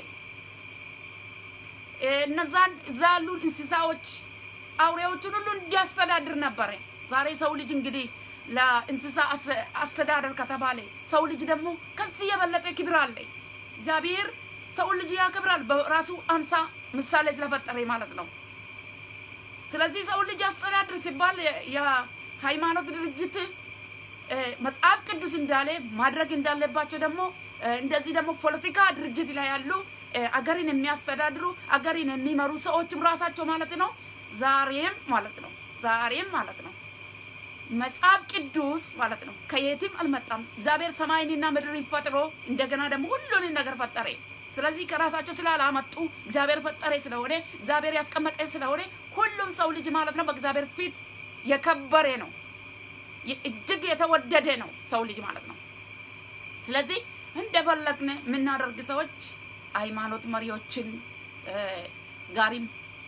እነዛን እዛ ያሉ እንስሳዎች አውሬዎችን ሁሉ እንዲያስተዳድር ነበረ። ዛሬ ሰው ልጅ እንግዲህ ለእንስሳ አስተዳደር ከተባለ ሰው ልጅ ደግሞ ከዚህ የበለጠ ክብር አለ። እግዚአብሔር ሰው ልጅ ያከብራል በራሱ አምሳ ምሳሌ ስለፈጠረ ማለት ነው። ስለዚህ ሰው ልጅ አስተዳድር ሲባል የሃይማኖት ድርጅት መጽሐፍ ቅዱስ እንዳለ ማድረግ እንዳለባቸው ደግሞ እንደዚህ ደግሞ ፖለቲካ ድርጅት ላይ ያሉ አገርን የሚያስተዳድሩ አገርን የሚመሩ ሰዎችም ራሳቸው ማለት ነው ዛሬም ማለት ነው ዛሬም ማለት ነው መጽሐፍ ቅዱስ ማለት ነው ከየትም አልመጣም። እግዚአብሔር ሰማይንና ምድርን ፈጥሮ እንደገና ደግሞ ሁሉንም ነገር ፈጠረ። ስለዚህ ከራሳቸው ስላላመጡ እግዚአብሔር ፈጠረ ስለሆነ እግዚአብሔር ያስቀመጠ ስለሆነ ሁሉም ሰው ልጅ ማለት ነው በእግዚአብሔር ፊት የከበረ ነው፣ እጅግ የተወደደ ነው ሰው ልጅ ማለት ነው። ስለዚህ እንደፈለግን የምናደርግ ሰዎች ሃይማኖት መሪዎችን ጋሪም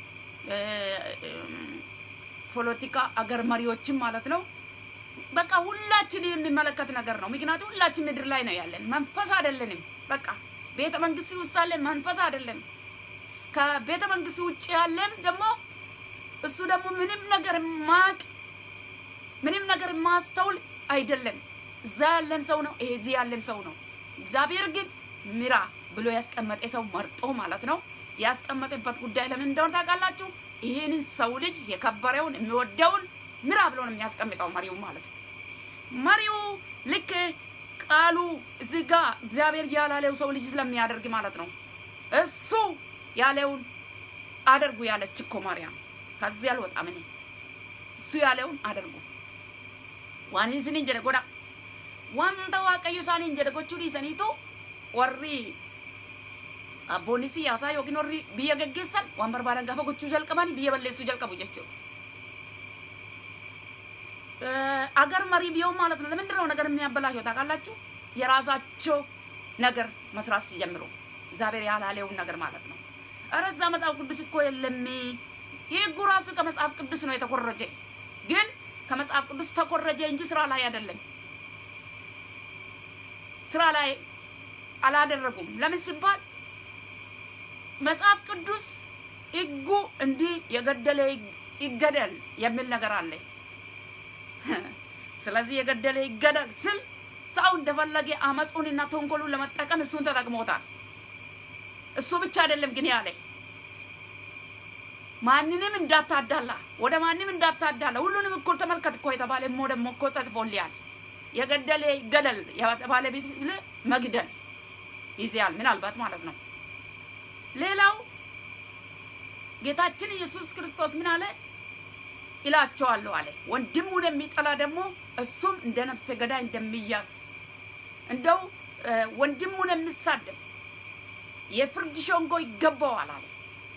ፖለቲካ አገር መሪዎችም ማለት ነው። በቃ ሁላችን የሚመለከት ነገር ነው። ምክንያቱም ሁላችን ምድር ላይ ነው ያለን፣ መንፈስ አይደለንም። በቃ ቤተ መንግስት ውስጥ ያለን መንፈስ አይደለም። ከቤተ መንግስት ውጭ ያለን ደግሞ እሱ ደግሞ ምንም ነገር ማቅ ምንም ነገር ማስተውል አይደለም። እዛ ያለም ሰው ነው፣ ይሄ እዚህ ያለም ሰው ነው። እግዚአብሔር ግን ምራ ብሎ ያስቀመጠ ሰው መርጦ ማለት ነው ያስቀመጠበት ጉዳይ ለምን እንደሆነ ታውቃላችሁ? ይህንን ሰው ልጅ የከበረውን የሚወደውን ምራ ብሎ ነው የሚያስቀምጠው መሪው ማለት ነው። መሪው ልክ ቃሉ እዚህ ጋ እግዚአብሔር ያላለው ሰው ልጅ ስለሚያደርግ ማለት ነው። እሱ ያለውን አደርጉ ያለች እኮ ማርያም። ከዚህ አልወጣም እኔ እሱ ያለውን አደርጉ ዋኒን ስኒን ጀደ ጎዳ ዋንተ waaqayyo isaaniin jedhe gochuu dhiisaniitu warri abboonni siyaasaa yookiin warri biyya geggeessan waan barbaadan gaafa gochuu jalqabanii biyya balleessuu jalqabu jechuudha. አገር መሪ ቢሆን ማለት ነው። ለምንድን ነው ነገር የሚያበላሸው ታውቃላችሁ? የራሳቸው ነገር መስራት ሲጀምሩ እግዚአብሔር ያላለውን ነገር ማለት ነው። ኧረ እዛ መጽሐፍ ቅዱስ እኮ የለም። ህጉ ራሱ ከመጽሐፍ ቅዱስ ነው የተኮረጀ፣ ግን ከመጽሐፍ ቅዱስ ተኮረጀ እንጂ ስራ ላይ አይደለም። ስራ ላይ አላደረጉም። ለምን ሲባል መጽሐፍ ቅዱስ ህጉ እንዲህ የገደለ ይገደል የሚል ነገር አለ። ስለዚህ የገደለ ይገደል ስል ሰው እንደፈለገ አመፁንና ተንኮሉን ለመጠቀም እሱን ተጠቅሞታል። እሱ ብቻ አይደለም ግን ያለ ማንንም እንዳታዳላ፣ ወደ ማንም እንዳታዳላ፣ ሁሉንም እኩል ተመልከት እኮ የተባለ ሞ ደግሞ እኮ ተጽፎልያል። የገደለ ይገደል የተባለ ቢል መግደል ይዘያል ምናልባት ማለት ነው። ሌላው ጌታችን ኢየሱስ ክርስቶስ ምን አለ? ይላቸዋለሁ አለ። ወንድሙን የሚጠላ ደግሞ እሱም እንደ ነፍሰ ገዳይ እንደሚያዝ እንደው ወንድሙን የሚሳደብ የፍርድ ሸንጎ ይገባዋል አለ።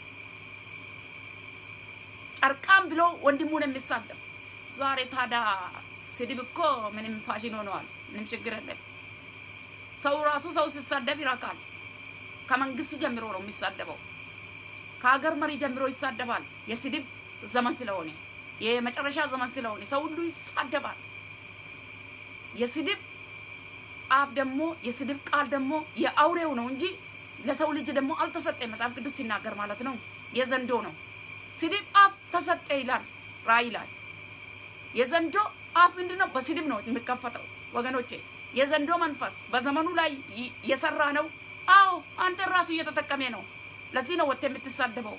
ጨርቃም ብሎ ወንድሙን የሚሳደብ ዛሬ ታዲያ ስድብ እኮ ምንም ፋሽን ሆነዋል። ምንም ችግር የለም። ሰው ራሱ ሰው ሲሳደብ ይረካል። ከመንግስት ጀምሮ ነው የሚሳደበው። ከሀገር መሪ ጀምሮ ይሳደባል። የስድብ ዘመን ስለሆነ የመጨረሻ ዘመን ስለሆነ ሰው ሁሉ ይሳደባል። የስድብ አፍ ደግሞ የስድብ ቃል ደግሞ የአውሬው ነው እንጂ ለሰው ልጅ ደግሞ አልተሰጠ። መጽሐፍ ቅዱስ ሲናገር ማለት ነው የዘንዶ ነው። ስድብ አፍ ተሰጠ ይላል ራእይ ላይ። የዘንዶ አፍ ምንድን ነው? በስድብ ነው የሚከፈተው ወገኖቼ። የዘንዶ መንፈስ በዘመኑ ላይ የሰራ ነው። አዎ አንተ ራሱ እየተጠቀሜ ነው። ለዚህ ነው ወጥተህ የምትሳደበው።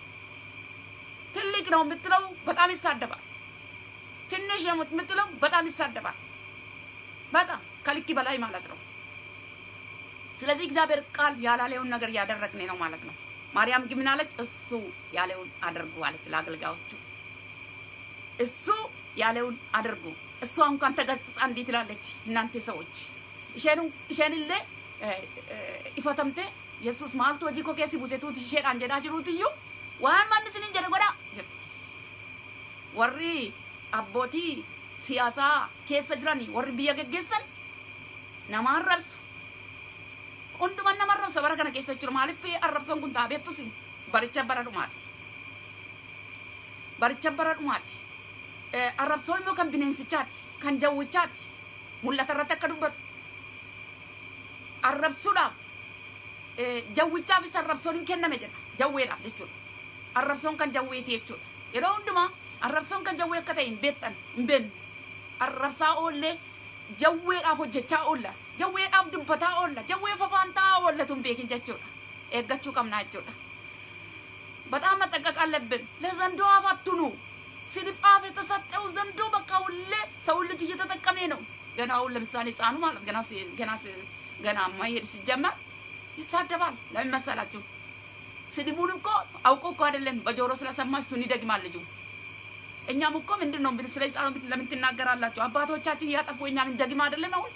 ትልቅ ነው የምትለው በጣም ይሳደባል። ትንሽ ነው የምትለው በጣም ይሳደባል። በጣም ከልክ በላይ ማለት ነው። ስለዚህ እግዚአብሔር ቃል ያላለውን ነገር እያደረግን ነው ማለት ነው። ማርያም ግን ምን አለች? እሱ ያለውን አድርጉ አለች ለአገልጋዮቹ። እሱ ያለውን አድርጉ። እሷ እንኳን ተገስጻ እንዲህ ትላለች፣ እናንተ ሰዎች isheenillee ifatamte yesus maaltu hojii koo keessi buusetuuti isheedhaan jedhaa jiruuti iyyuu waan manni isinin jedhe godhaa jetti warri abbootii siyaasaa keessa jiran warri biyya geggeessan nama arrabsu hunduman nama arrabsa bara kana keessa jiru maaliif arrabsoon kun taabeettus baricha bara dhumaati baricha bara dhumaati arrabsoon immoo kan bineensichaati kan jawwichaati mul'ata irratti akka dubbatu arrabsuudhaaf jawwichaafis arrabsoon hin kenname jedha jawweedhaaf jechuudha arrabsoon kan jawweeti jechuudha yeroo hundumaa arrabsoon kan jawwee akka ta'e hin beektan hin beeknu arrabsaa oollee jawweedhaaf hojjechaa oolla jawweedhaaf dubbataa oolla jawwee fafaantaa oollatu hin beekin jechuudha eeggachuu qabnaa jechuudha በጣም መጠንቀቅ አለብን። ለዘንዶ አፍ አትኑ። ስድብ አፍ የተሰጠው ዘንዶ በቃ ሁሌ ሰውን ልጅ እየተጠቀመ ነው። ገና አሁን ለምሳሌ ህፃኑ ማለት ገና ገና ገና ማይሄድ ሲጀመር ይሳደባል። ለምን መሰላችሁ? ስድቡን እኮ አውቆ እኮ አይደለም በጆሮ ስለሰማ እሱን ይደግማል ልጁ። እኛም እኮ ምንድን ነው ስለ ህፃኑ ለምን ትናገራላችሁ? አባቶቻችን እያጠፉ እኛም እንደግም አይደለም። አሁን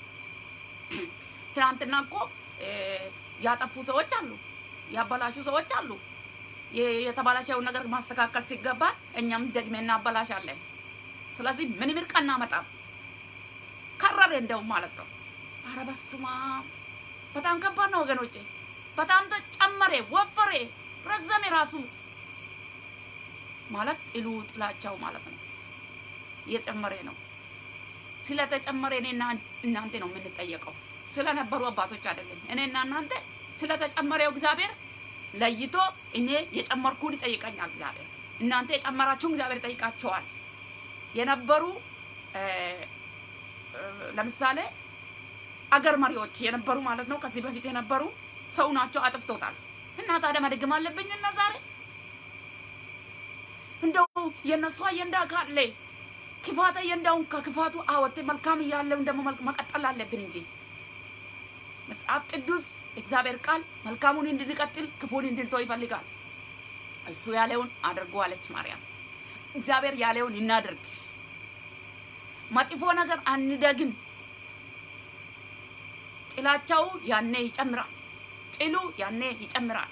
ትናንትና እኮ ያጠፉ ሰዎች አሉ፣ ያበላሹ ሰዎች አሉ። የተባላሸውን ነገር ማስተካከል ሲገባ እኛም ደግሜ እናበላሻለን። ስለዚህ ምንም እርቅ አናመጣም። ከረረ እንደውም ማለት ነው። አረ በስመ አብ በጣም ከባድ ነው ወገኖቼ። በጣም ተጨመረ፣ ወፈሬ፣ ረዘሜ ራሱ ማለት ጥሉ ጥላቻው ማለት ነው እየጨመረ ነው። ስለተጨመረ እኔና እናንተ ነው የምንጠየቀው፣ ስለነበሩ አባቶች አይደለም። እኔና እናንተ ስለተጨመረው እግዚአብሔር ለይቶ እኔ የጨመርኩን ይጠይቀኛል እግዚአብሔር። እናንተ የጨመራችሁን እግዚአብሔር ይጠይቃቸዋል። የነበሩ ለምሳሌ አገር መሪዎች የነበሩ ማለት ነው። ከዚህ በፊት የነበሩ ሰው ናቸው፣ አጥፍቶታል። እና ታዲያ መደግም አለብኝ እና ዛሬ እንደው የእነሱ አጀንዳ ካለ ክፋት እየንዳውን ከክፋቱ አወጥ መልካም እያለውን ደግሞ መቀጠል አለብን እንጂ መጽሐፍ ቅዱስ እግዚአብሔር ቃል መልካሙን እንድንቀጥል ክፉን እንድንተው ይፈልጋል። እሱ ያለውን አድርጎ አለች ማርያም። እግዚአብሔር ያለውን እናድርግ። መጥፎ ነገር አንደግም። ጥላቻው ያኔ ይጨምራል። ጥሉ ያኔ ይጨምራል።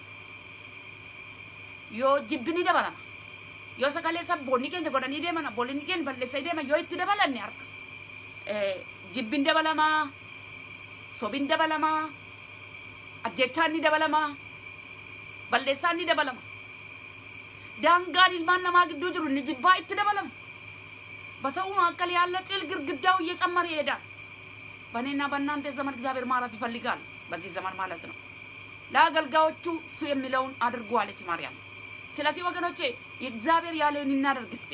ዮ ጅብኒ ደበለማ ዮ ሰከሌ ሰቦኒ ኬኛ ጎደኒ ደመና ቦሊኒ ኬን በለሰ ደመ ዮ itti dabalanne har'a jibbiin dabalamaa sobiin dabalamaa ajjechaan ni dabalamaa balleessaan ni dabalama daangaan ilmaan namaa gidduu jiru ni jibbaa itti dabalama በሰው መካከል ያለ ጥል ግድግዳው እየጨመረ ይሄዳል። በእኔና በእናንተ ዘመን እግዚአብሔር ማረፍ ይፈልጋል። በዚህ ዘመን ማለት ነው። ለአገልጋዮቹ እሱ የሚለውን አድርጉ አለች ማርያም። ስለዚህ ወገኖቼ የእግዚአብሔር ያለውን እናደርግ እስኪ።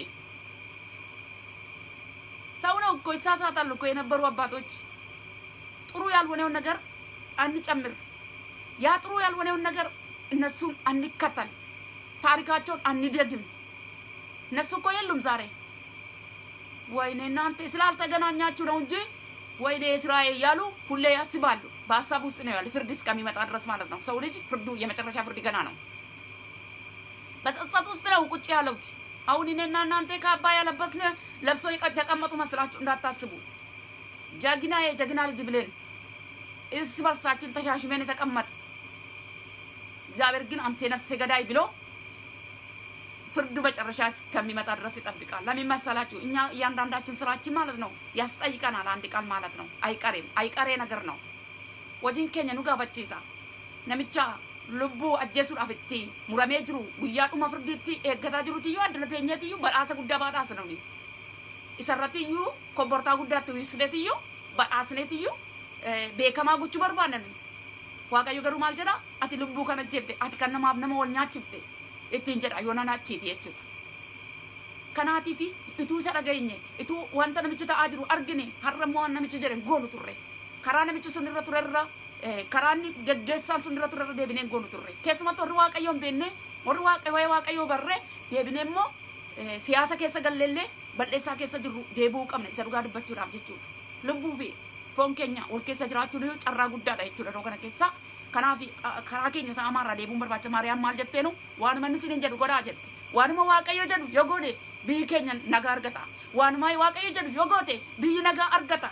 ሰው ነው እኮ ይሳሳታሉ እኮ የነበሩ አባቶች። ጥሩ ያልሆነውን ነገር አንጨምር፣ ያ ጥሩ ያልሆነውን ነገር እነሱን አንከተል፣ ታሪካቸውን አንደግም። እነሱ እኮ የሉም ዛሬ። ወይኔ እናንተ ስላልተገናኛችሁ ነው እንጂ ወይኔ እስራኤል እያሉ ሁሌ ያስባሉ። በሀሳብ ውስጥ ነው ያለ ፍርድ እስከሚመጣ ድረስ ማለት ነው። ሰው ልጅ ፍርዱ የመጨረሻ ፍርድ ገና ነው። በጸጸት ውስጥ ነው ቁጭ ያለውት። አሁን እኔና እናንተ ካባ ያለበስን ለብሶ የተቀመጡ መስላችሁ እንዳታስቡ። ጀግና የጀግና ልጅ ብለን እርስ በርሳችን ተሻሽመን የተቀመጥ እግዚአብሔር ግን አንተ ነፍሰ ገዳይ ብሎ ፍርዱ መጨረሻ እስከሚመጣ ድረስ ይጠብቃል። ለምን መሰላችሁ? እኛ እያንዳንዳችን ስራችን ማለት ነው ያስጠይቀናል። አንድ ቃል ማለት ነው አይቀሬም፣ አይቀሬ ነገር ነው። ወጂን ኬኛ ኑ ጋፈቺሳ ነሚቻ ልቡ አጀሱudhaaf itti muramee jiru guyyaadhuma firdiitti eeggataa jiruutiyyuu addana teenyeetiyyuu badhaasa guddaa badhaasa namni isarrattiyyuu kobbortaa guddaatti wisneetiyyuu badhaasneetiyyuu beekamaa gochuu barbaadan waaqayyo garuu maal jedha ati lubbuu kana jefte ati kan namaaf nama wal nyaachifte ittiin jedha yoo nanaachiiti jechuudha. Kanaatiif ituu isa dhageenye ituu wanta namichi ta'aa jiru argine har'a immoo waan namichi jedhe goonu turre karaa namichi sun irra ture irra karaa inni geggeessaan sun irra ture irra deebinee goonu turre keessumatti warri waaqayyoo hin beekne warri waaqayyoo waaqayyoo barre deebinee immoo siyaasa keessa galleellee bal'eessaa keessa jirru deebi'uu qabna isa dhugaa dubbachuudhaaf jechuudha. Lubbuu fi foon keenya wal keessa jiraachuun carraa guddaadha jechuudha yeroo kana keessa. kanaaf karaa keenya isaa amaarraa deebuun barbaachisa maariyaam maal jetteenu waanuma inni sinin jedhu godhaa jette waanuma waaqayyo jedhu yoo goone biyyi keenya nagaa argata waanuma waaqayyo jedhu yoo goote biyyi nagaa argata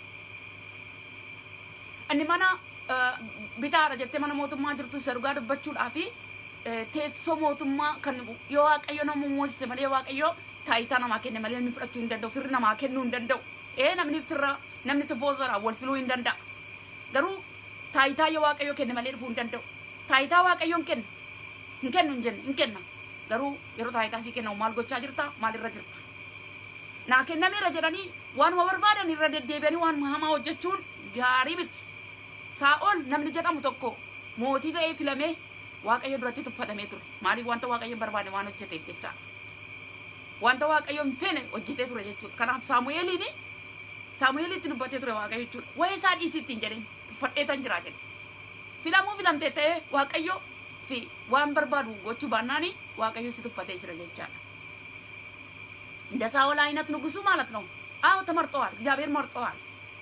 inni mana bitaadha jettee mana mootummaa jirtu isa dhugaa dubbachuudhaa fi teessoo mootummaa kan yoo waaqayyo nama moosise malee waaqayyo taayitaa namaa kenne malee namni fudhachuu hin danda'u firri namaa kennuu hin danda'u ee namni firra namni tifoosodha wal filuu hin danda'a garuu taayitaa yoo waaqayyo kenne malee dhufuu hin danda'u. Taayitaa waaqayyoon kenna. Hin kennu hin jenne hin kenna. Garuu yeroo taayitaa sii kennamu maal gochaa jirta maal irra jirta. Naa kennameera jedhanii waanuma barbaadan irra deddeebi'anii waanuma hamaa hojjechuun gaarii miti. Saa'ol namni jedhamu tokko mootii ta'ee filamee waaqayyo duratti tuffatamee ture. Maaliif wanta waaqayyo barbaade waan hojjeteef jecha. Wanta waaqayyo hin feene hojjetee ture jechuudha. Kanaaf Saamu'eeliin Saamu'eelitti dubbatee ture waaqayyo jechuudha. Wayii isaa dhiisii ittiin jedheen. tuffadheetan jira jedhe filamuu filamtee ta'ee waaqayyo fi waan barbaadu gochuu baannaani waaqayyo si tuffatee jira jechaadha እንደ ሳኦል አይነት ንጉሱ ማለት ነው። አዎ ተመርጠዋል፣ እግዚአብሔር መርጠዋል።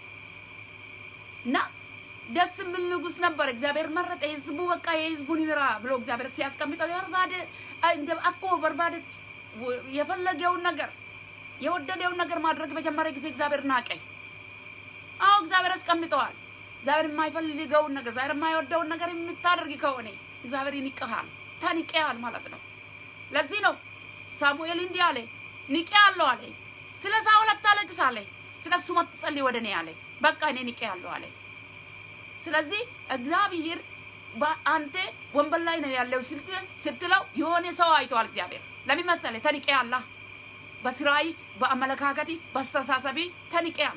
እና ደስ የሚል ንጉስ ነበር። እግዚአብሔር መረጠ። ህዝቡ በቃ የህዝቡን ይምራ ብሎ እግዚአብሔር ሲያስቀምጠው የበርባደ እንደ አኮ በርባደት የፈለገውን ነገር የወደደውን ነገር ማድረግ በጀመረ ጊዜ እግዚአብሔር ናቀኝ። አዎ እግዚአብሔር አስቀምጠዋል። እግዚአብሔር የማይፈልገውን ነገር እግዚአብሔር የማይወደውን ነገር የምታደርግ ከሆነ እግዚአብሔር ይንቅሃል፣ ተንቄሃል ማለት ነው። ለዚህ ነው ሳሙኤል እንዲህ አለ፣ ንቄሃለሁ አለ። ስለ ሳኦል አታለቅስ አለ። ስለ እሱ አትጸልይ ወደ እኔ አለ። በቃ እኔ ንቄሃለሁ አለ። ስለዚህ እግዚአብሔር በአንተ ወንበር ላይ ነው ያለው ስትለው የሆነ ሰው አይተዋል። እግዚአብሔር ለምን መሰለህ? ተንቄሃለህ። በስራይ፣ በአመለካከቲ፣ በአስተሳሰቢ ተንቄሃል።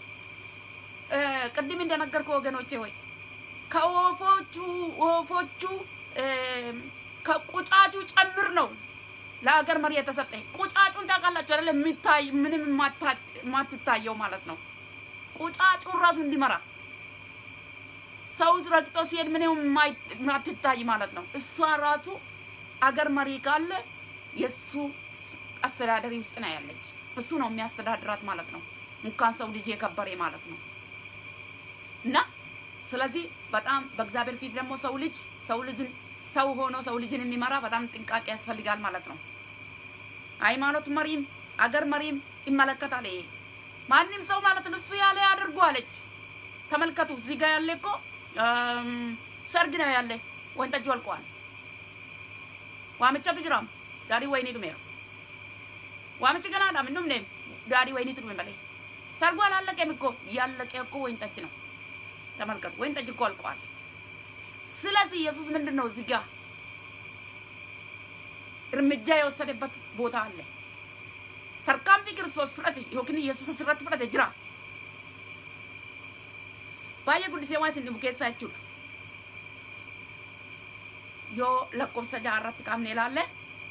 ቅድም እንደነገርኩ ወገኖቼ ሆይ ከወፎቹ ወፎቹ ከቁጫጩ ጨምር ነው ለሀገር መሪ የተሰጠ። ቁጫጩን ታውቃላችሁ አይደለ? የሚታይ ምንም የማትታየው ማለት ነው። ቁጫጩን ራሱ እንዲመራ ሰው ረግጦ ሲሄድ ምንም የማትታይ ማለት ነው። እሷ ራሱ አገር መሪ ካለ የእሱ አስተዳደሪ ውስጥ ነው ያለች። እሱ ነው የሚያስተዳድራት ማለት ነው። እንኳን ሰው ልጅ የከበረ ማለት ነው። እና ስለዚህ በጣም በእግዚአብሔር ፊት ደግሞ ሰው ልጅ ሰው ልጅን ሰው ሆኖ ሰው ልጅን የሚመራ በጣም ጥንቃቄ ያስፈልጋል ማለት ነው። ሃይማኖት መሪም አገር መሪም ይመለከታል። ይሄ ማንም ሰው ማለት ነው እሱ ያለ ያድርጉ አለች። ተመልከቱ፣ እዚህ ጋር ያለ እኮ ሰርግ ነው ያለ፣ ወይን ጠጁ አልቋል። ዋምቻቱ ጅራም ዳዲ ወይኒ ዱሜራ ዋምች ገና ዳም እንዱም ኔም ዳዲ ወይኒ ቱዱሜ በላይ ሰርጉ አላለቀም እኮ ያለቀ እኮ ወይን ጠጅ ነው። ተመልከቱ፣ ወይን ጠጅ እኮ አልቋል። ስለዚህ ኢየሱስ ምንድን ነው እዚህ ጋር እርምጃ የወሰደበት ቦታ አለ። ተርካንፊ ክርስቶስ ፍረቴ ዮኪን ኢየሱስ ስረት ፍረቴ ጅራ ባየ ጉዲሴ ዋን sin dhibu keessaa jechuudha. Yoo lakkoofsa jaha irratti qabne ilaalle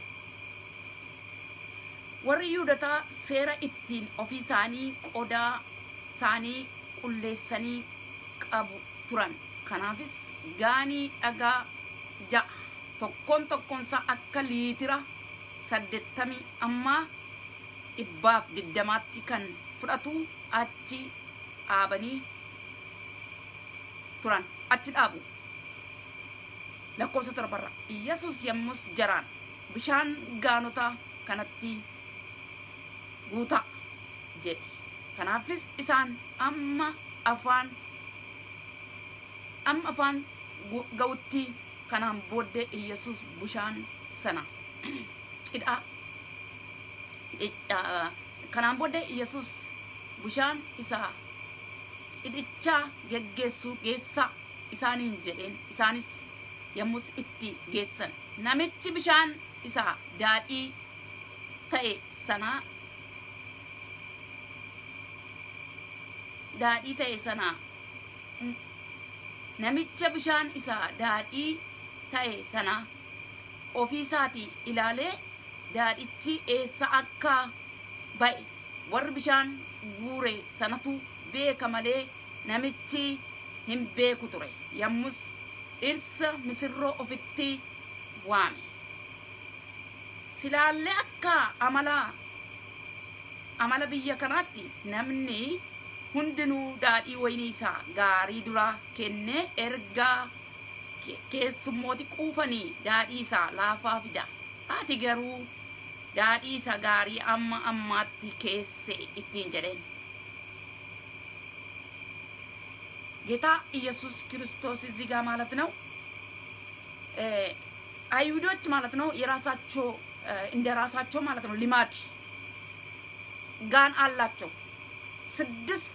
warri Yihuudotaa seera ittiin ofii isaanii qodaa isaanii qulleessanii qabu turan. Kanaafis gaanii dhagaa ja'a tokkoon tokkoonsaa akka liitira saddeettamii amma dhibbaaf digdamaatti kan fudhatu achi dhaabanii turan achi dhaabu lakkoofsa torbarra yesus yommus jaraan bishaan gaanota kanatti guutaa jedhe kanaafis isaan amma afaan amma afaan ga'utti kanaan booddee yesus bishaan sana cidhaa kanaan booddee yesus bishaan isaa cidhichaa geggeessuu geessaa isaaniin jedheen isaanis yommus itti geessan namichi bishaan isaa daadhii ta'e sanaa daadhii ta'e sanaa namicha bishaan isaa daadhii ta'e sana ofii isaatii ilaalee daadhichi eessa akka ba'e warri bishaan guure sanatu beeka malee namichi hin beeku ture yommus dhirsa misirroo ofitti waame silaallee akka amala amala biyya kanaatti namni hundinuu daadhii waynii isaa gaarii dura kennee ergaa keessummooti quufanii daadhii isaa laafaa fida ati garuu daadhii isa gaarii amma ammaatti keesse ittiin jedheen ጌታ ኢየሱስ ክርስቶስ እዚህ ጋር ማለት ነው አይሁዶች ማለት ነው የራሳቸው እንደ ራሳቸው ማለት ነው ልማድ ጋን አላቸው። ስድስት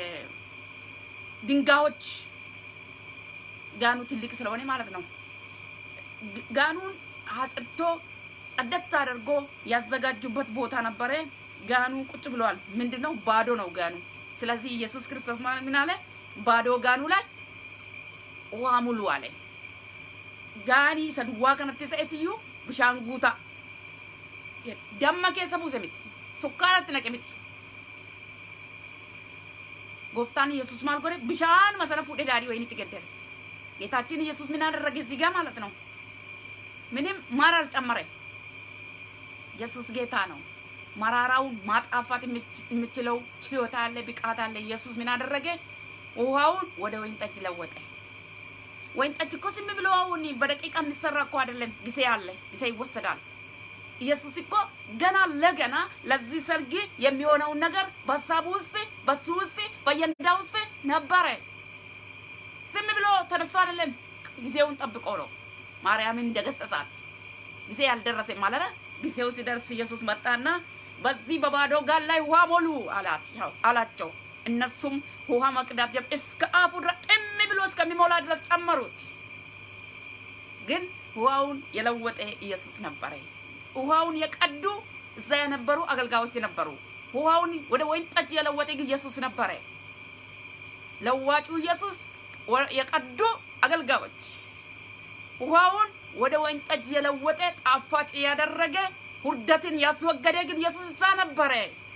ድንጋዮች ጋኑ ትልቅ ስለሆነ ማለት ነው ጋኑን አጽድቶ ጸደት አድርጎ ያዘጋጁበት ቦታ ነበረ። ጋኑ ቁጭ ብለዋል። ምንድነው? ባዶ ነው ጋኑ። ስለዚህ ኢየሱስ ክርስቶስ ማለት ምን አለ? ባዶ ጋኑ ላይ ውሃ ሙሉ አለ። ጋኒ isa duwwaa kanatti ta'etiyyu bishaan guutaa damma keessa buuse miti sukkaaratti naqe miti gooftaan ኢየሱስ maal godhe bishaanuma sana fuudhee daadhii wayinitti geddere ጌታችን ኢየሱስ ምን አደረገ እዚህ ጋር ማለት ነው ምንም ማር አልጨመረም ኢየሱስ ጌታ ነው መራራውን ማጣፋት የምችለው ችሎታ አለ ብቃት አለ ኢየሱስ ምን አደረገ ውሃውን ወደ ወይን ጠጅ ለወጠ ወይን ጠጅ እኮ ዝም ብሎ አሁን በደቂቃ የሚሰራ እኮ አይደለም ጊዜ አለ ጊዜ ይወሰዳል ኢየሱስ እኮ ገና ለገና ለዚህ ሰርግ የሚሆነውን ነገር በሀሳቡ ውስጥ በሱ ውስጥ በየንዳ ውስጥ ነበረ ዝም ብሎ ተነስቶ አይደለም ጊዜውን ጠብቆ ነው ማርያምን እንደገሰጻት ጊዜ ያልደረሰ ማለት ጊዜው ሲደርስ ኢየሱስ መጣና በዚህ በባዶ ጋን ላይ ውሃ ሞሉ አላቸው። እነሱም ውሃ መቅዳት ጀመሩ። እስከ አፉ ድረስ ጥም ብሎ እስከሚሞላ ድረስ ጨመሩት። ግን ውሃውን የለወጠ ኢየሱስ ነበረ። ውሃውን የቀዱ እዛ የነበሩ አገልጋዮች ነበሩ። ውሃውን ወደ ወይን ጠጅ የለወጠ ግን ኢየሱስ ነበረ። ለዋጩ ኢየሱስ የቀዱ አገልጋዮች ውሃውን ወደ ወይን ጠጅ የለወጠ ጣፋጭ ያደረገ ውርደትን ያስወገደ ግን ኢየሱስ እዛ ነበረ።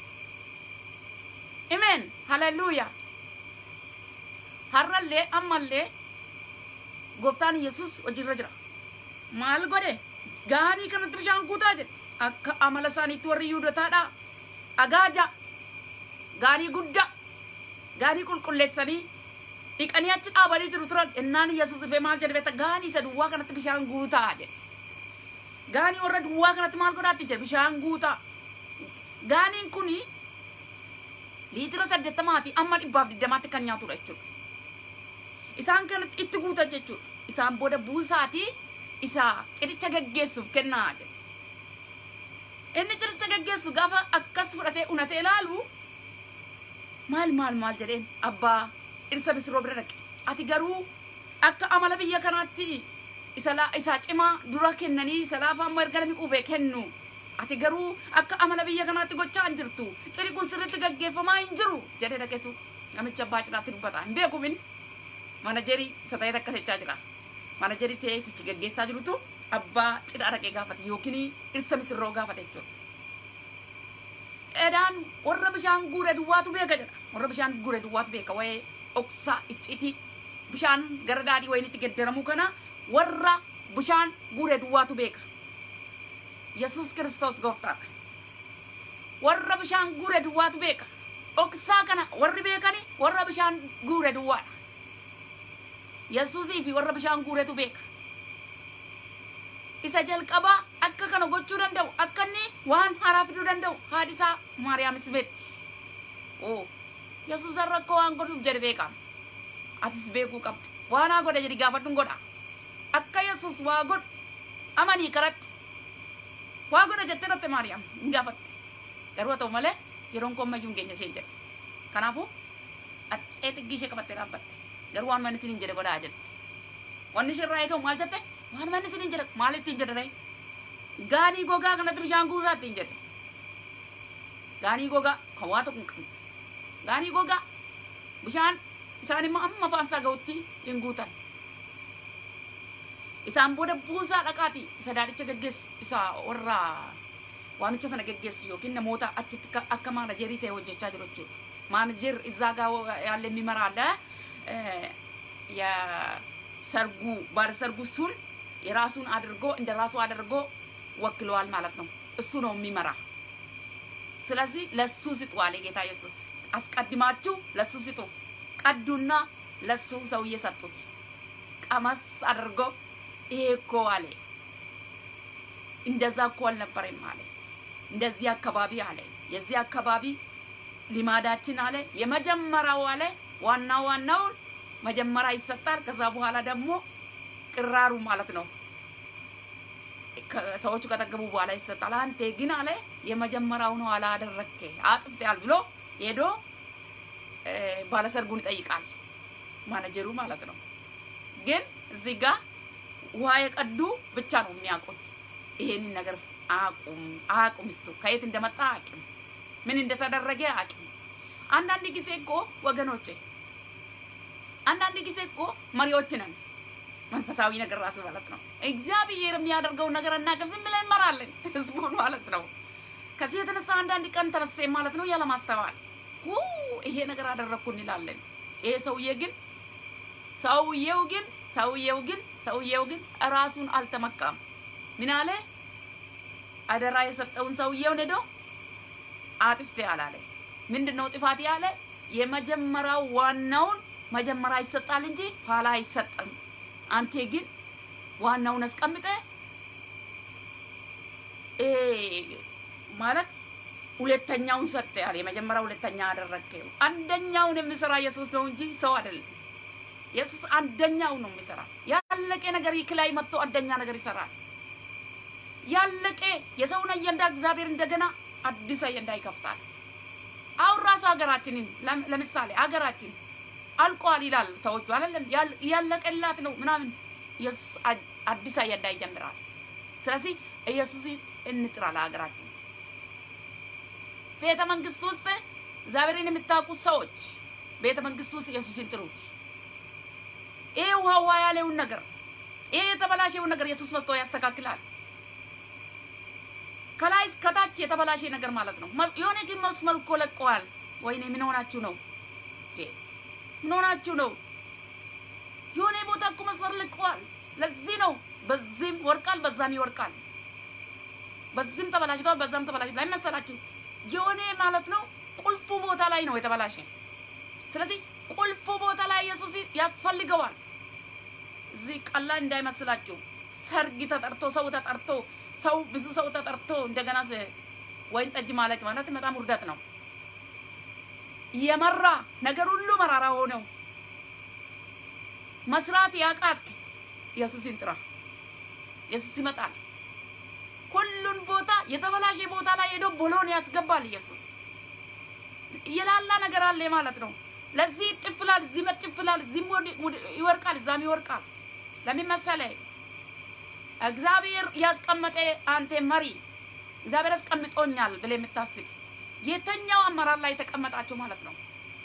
ኢሜን ሃሌሉያ። ሀረሌ አማሌ ጎፍታን ኢየሱስ ወጅረ ጅራ ማል ጎዴ ጋኒ ከነtti bishaan guutaa jedhe akka amala isaaniitti warri yuudotaadha agaaja gaarii guddaa gaarii qulqulleessanii dhiqanii achi dhaabanii jiru turan innaan yesus dhufee maal jedhe beekta gaanii isa duwwaa kanatti bishaan guutaa jedhe gaanii warra duwwaa kanatti maal godhaatti jedhe bishaan guutaa gaaniin kuni liitira saddeettamaati amma dhibbaaf digdamaatti kan nyaatudha jechuudha isaan kanatti itti guutan jechuudha isaan booda buusaatii isa ciricha geggeessuuf kennaa jedhe inni ciricha geggeessu gaafa akkas fudhatee unatee ilaalu maal maal maal jedheen abbaa dhirsa misirroo bira dhaqe ati garuu akka amala biyya kanaatti isa laa isaa cimaa dura kennanii isa laafaa ammoo erga namni quufee kennu ati garuu akka amala biyya kanaatti gochaa hin jirtu ciri kun sirriitti gaggeeffamaa hin jiru jedhee dhaqetu namicha abbaa cinaatti dubbata hin beeku min manajerii isa ta'ee takka jechaa jira manajerii ta'ee isichi gaggeessaa jirutu abbaa cidhaa dhaqee gaafate yookiin dhirsa misirroo gaafate jechuudha. Edaan warra bishaan guure duwwaatu beeka jedha. Warra bishaan guure duwwaatu beeka wayee dhoksaa icciitii bishaan gara daadhii wayinitti geddaramu kana warra bishaan guure duwwaatu beeka. Yesus Kiristoos gooftaadha. Warra bishaan guure duwwaatu beeka. Dhoksaa kana warri beekani warra bishaan guure duwwaadha. Yesuusii fi warra bishaan guuretu beeka. Isa jalqabaa akka kana gochuu danda'u akka inni waan haaraa fiduu danda'u haadhi isaa Maariyaamis beekti. Oo Yesuus rakkoo waan godhuuf jedhe beekama. Atis beekuu qabda. Waan haa godha jedhi gaafadhuun godha. Akka Yesuus waa godhu amanii karatti. Waa godha jettee dhatte Maariyaam hin gaafatte. Garuu haa ta'u malee yeroon koo ammayyuu hin geenye isheen jedhe. Kanaafuu atsee xiqqii ishee qabattee dhaabbatte. Garuu waan manni isiniin jedhe godhaa jette. Wanni ishirraa eegamu maal jette? Waan manni isiniin jedhe maal ittiin jedhe ree? Gaanii gogaa kanatti bishaan guusaa ittiin jedhe. Gaanii gogaa kan waa tokko hin qabne. Gaanii gogaa bishaan isaan immoo amma afaan isaa ga'utti hin guutan. Isaan booda buusaa dhaqaati isa daadhicha gaggeessu isa warra waamicha sana gaggeessu yookiin namoota achitti akka maanajerii ta'e hojjechaa jiru jechuudha. Maanajer እዛ ጋር ያለ የሚመራ አለ የሰርጉ ባለ ሰርጉ እሱን የራሱን አድርጎ እንደ ራሱ አድርጎ ወክለዋል ማለት ነው። እሱ ነው የሚመራ። ስለዚህ ለሱ ስጡ አለ ጌታ ኢየሱስ። አስቀድማችሁ ለሱ ስጡ። ቀዱና ለሱ ሰውዬ ሰጡት። ቀመስ አድርጎ ይሄ እኮ አለ እንደዛ እኮ አልነበረም አለ። እንደዚህ አካባቢ አለ የዚህ አካባቢ ሊማዳችን አለ የመጀመሪያው አለ ዋና ዋናውን መጀመሪያ ይሰጣል። ከዛ በኋላ ደግሞ ቅራሩ ማለት ነው ሰዎቹ ከጠገቡ በኋላ ይሰጣል። አንተ ግን አለ የመጀመሪያውን ኋላ አደረግኬ አጥፍተሃል ብሎ ሄዶ ባለሰርጉን ይጠይቃል። ማኔጀሩ ማለት ነው። ግን እዚህ ጋር ውሃ የቀዱ ብቻ ነው የሚያውቁት። ይሄንን ነገር አቁም አቁም፣ እሱ ከየት እንደመጣ አቅም ምን እንደተደረገ አቅም። አንዳንድ ጊዜ እኮ ወገኖቼ፣ አንዳንድ ጊዜ እኮ መሪዎች ነን መንፈሳዊ ነገር ራሱ ማለት ነው። እግዚአብሔር የሚያደርገውን ነገር እናቅም፣ ዝም ብለን እንመራለን ህዝቡን ማለት ነው። ከዚህ የተነሳ አንዳንድ ቀን ተነስቴ ማለት ነው ያለማስተዋል ይሄ ነገር አደረግኩ እንላለን። ይሄ ሰውዬ ግን ሰውዬው ግን ሰውዬው ግን ሰውዬው ግን ራሱን አልተመካም። ምን አለ? አደራ የሰጠውን ሰውዬውን ሄዶ አጥፍቴ አላለ። ምንድን ነው ጥፋት ያለ? የመጀመሪያው ዋናውን መጀመሪያ ይሰጣል እንጂ ኋላ አይሰጥም። አንቴ ግን ዋናውን አስቀምጠ ማለት ሁለተኛውን ሰጠ ያለ የመጀመሪያ ሁለተኛ አደረግከው። አንደኛውን የሚሰራ ኢየሱስ ነው እንጂ ሰው አይደለም። ኢየሱስ አንደኛው ነው የሚሰራ። ያለቀ ነገር ላይ መጥቶ አንደኛ ነገር ይሰራል። ያለቀ የሰውን አጀንዳ እግዚአብሔር እንደገና አዲስ አጀንዳ ይከፍታል። አሁን ራሱ ሀገራችንን ለምሳሌ ሀገራችን አልቋል ይላል ሰዎቹ አይደለም ያለቀላት ነው ምናምን ኢየሱስ አዲስ አጀንዳ ይጀምራል። ስለዚህ ኢየሱስ እንጥራ ለሀገራችን ቤተ መንግስት ውስጥ እግዚአብሔርን የምታውቁት ሰዎች ቤተ መንግስት ውስጥ ኢየሱስን ጥሩት። ይሄ ውሃ ውሃ ያለውን ነገር ይሄ የተበላሸውን ነገር ኢየሱስ መጥቶ ያስተካክላል። ከላይ ከታች የተበላሸ ነገር ማለት ነው። የሆነ ግን መስመር እኮ ለቀዋል። ወይኔ ምን ሆናችሁ ነው? ምን ሆናችሁ ነው? የሆነ ቦታ እኮ መስመር ለቀዋል። ለዚህ ነው በዚህም ወርቃል፣ በዛም ይወርቃል። በዚህም ተበላሽቷል፣ በዛም ተበላሽቷል። አይመሰላችሁ? የሆነ ማለት ነው ቁልፉ ቦታ ላይ ነው የተበላሸ። ስለዚህ ቁልፉ ቦታ ላይ ኢየሱስ ያስፈልገዋል። እዚህ ቀላል እንዳይመስላችሁ። ሰርግ ተጠርቶ ሰው ተጠርቶ ሰው ብዙ ሰው ተጠርቶ እንደገና ወይን ጠጅ ማለቅ ማለት በጣም ውርደት ነው። የመራ ነገር ሁሉ መራራ ሆነው መስራት ያቃት ኢየሱስን ጥራ። ኢየሱስ ይመጣል። ሁሉን ቦታ የተበላሸ ቦታ ላይ ሄዶ ቦሎን ያስገባል። ኢየሱስ የላላ ነገር አለ ማለት ነው። ለዚህ ጥፍላል፣ እዚህ መጥፍላል፣ እዚህም ይወርቃል፣ እዛም ይወርቃል። ለምን መሰለህ? እግዚአብሔር ያስቀመጠ አንተ መሪ እግዚአብሔር ያስቀምጦኛል ብለህ የምታስብ የተኛው አመራር ላይ የተቀመጣችሁ ማለት ነው።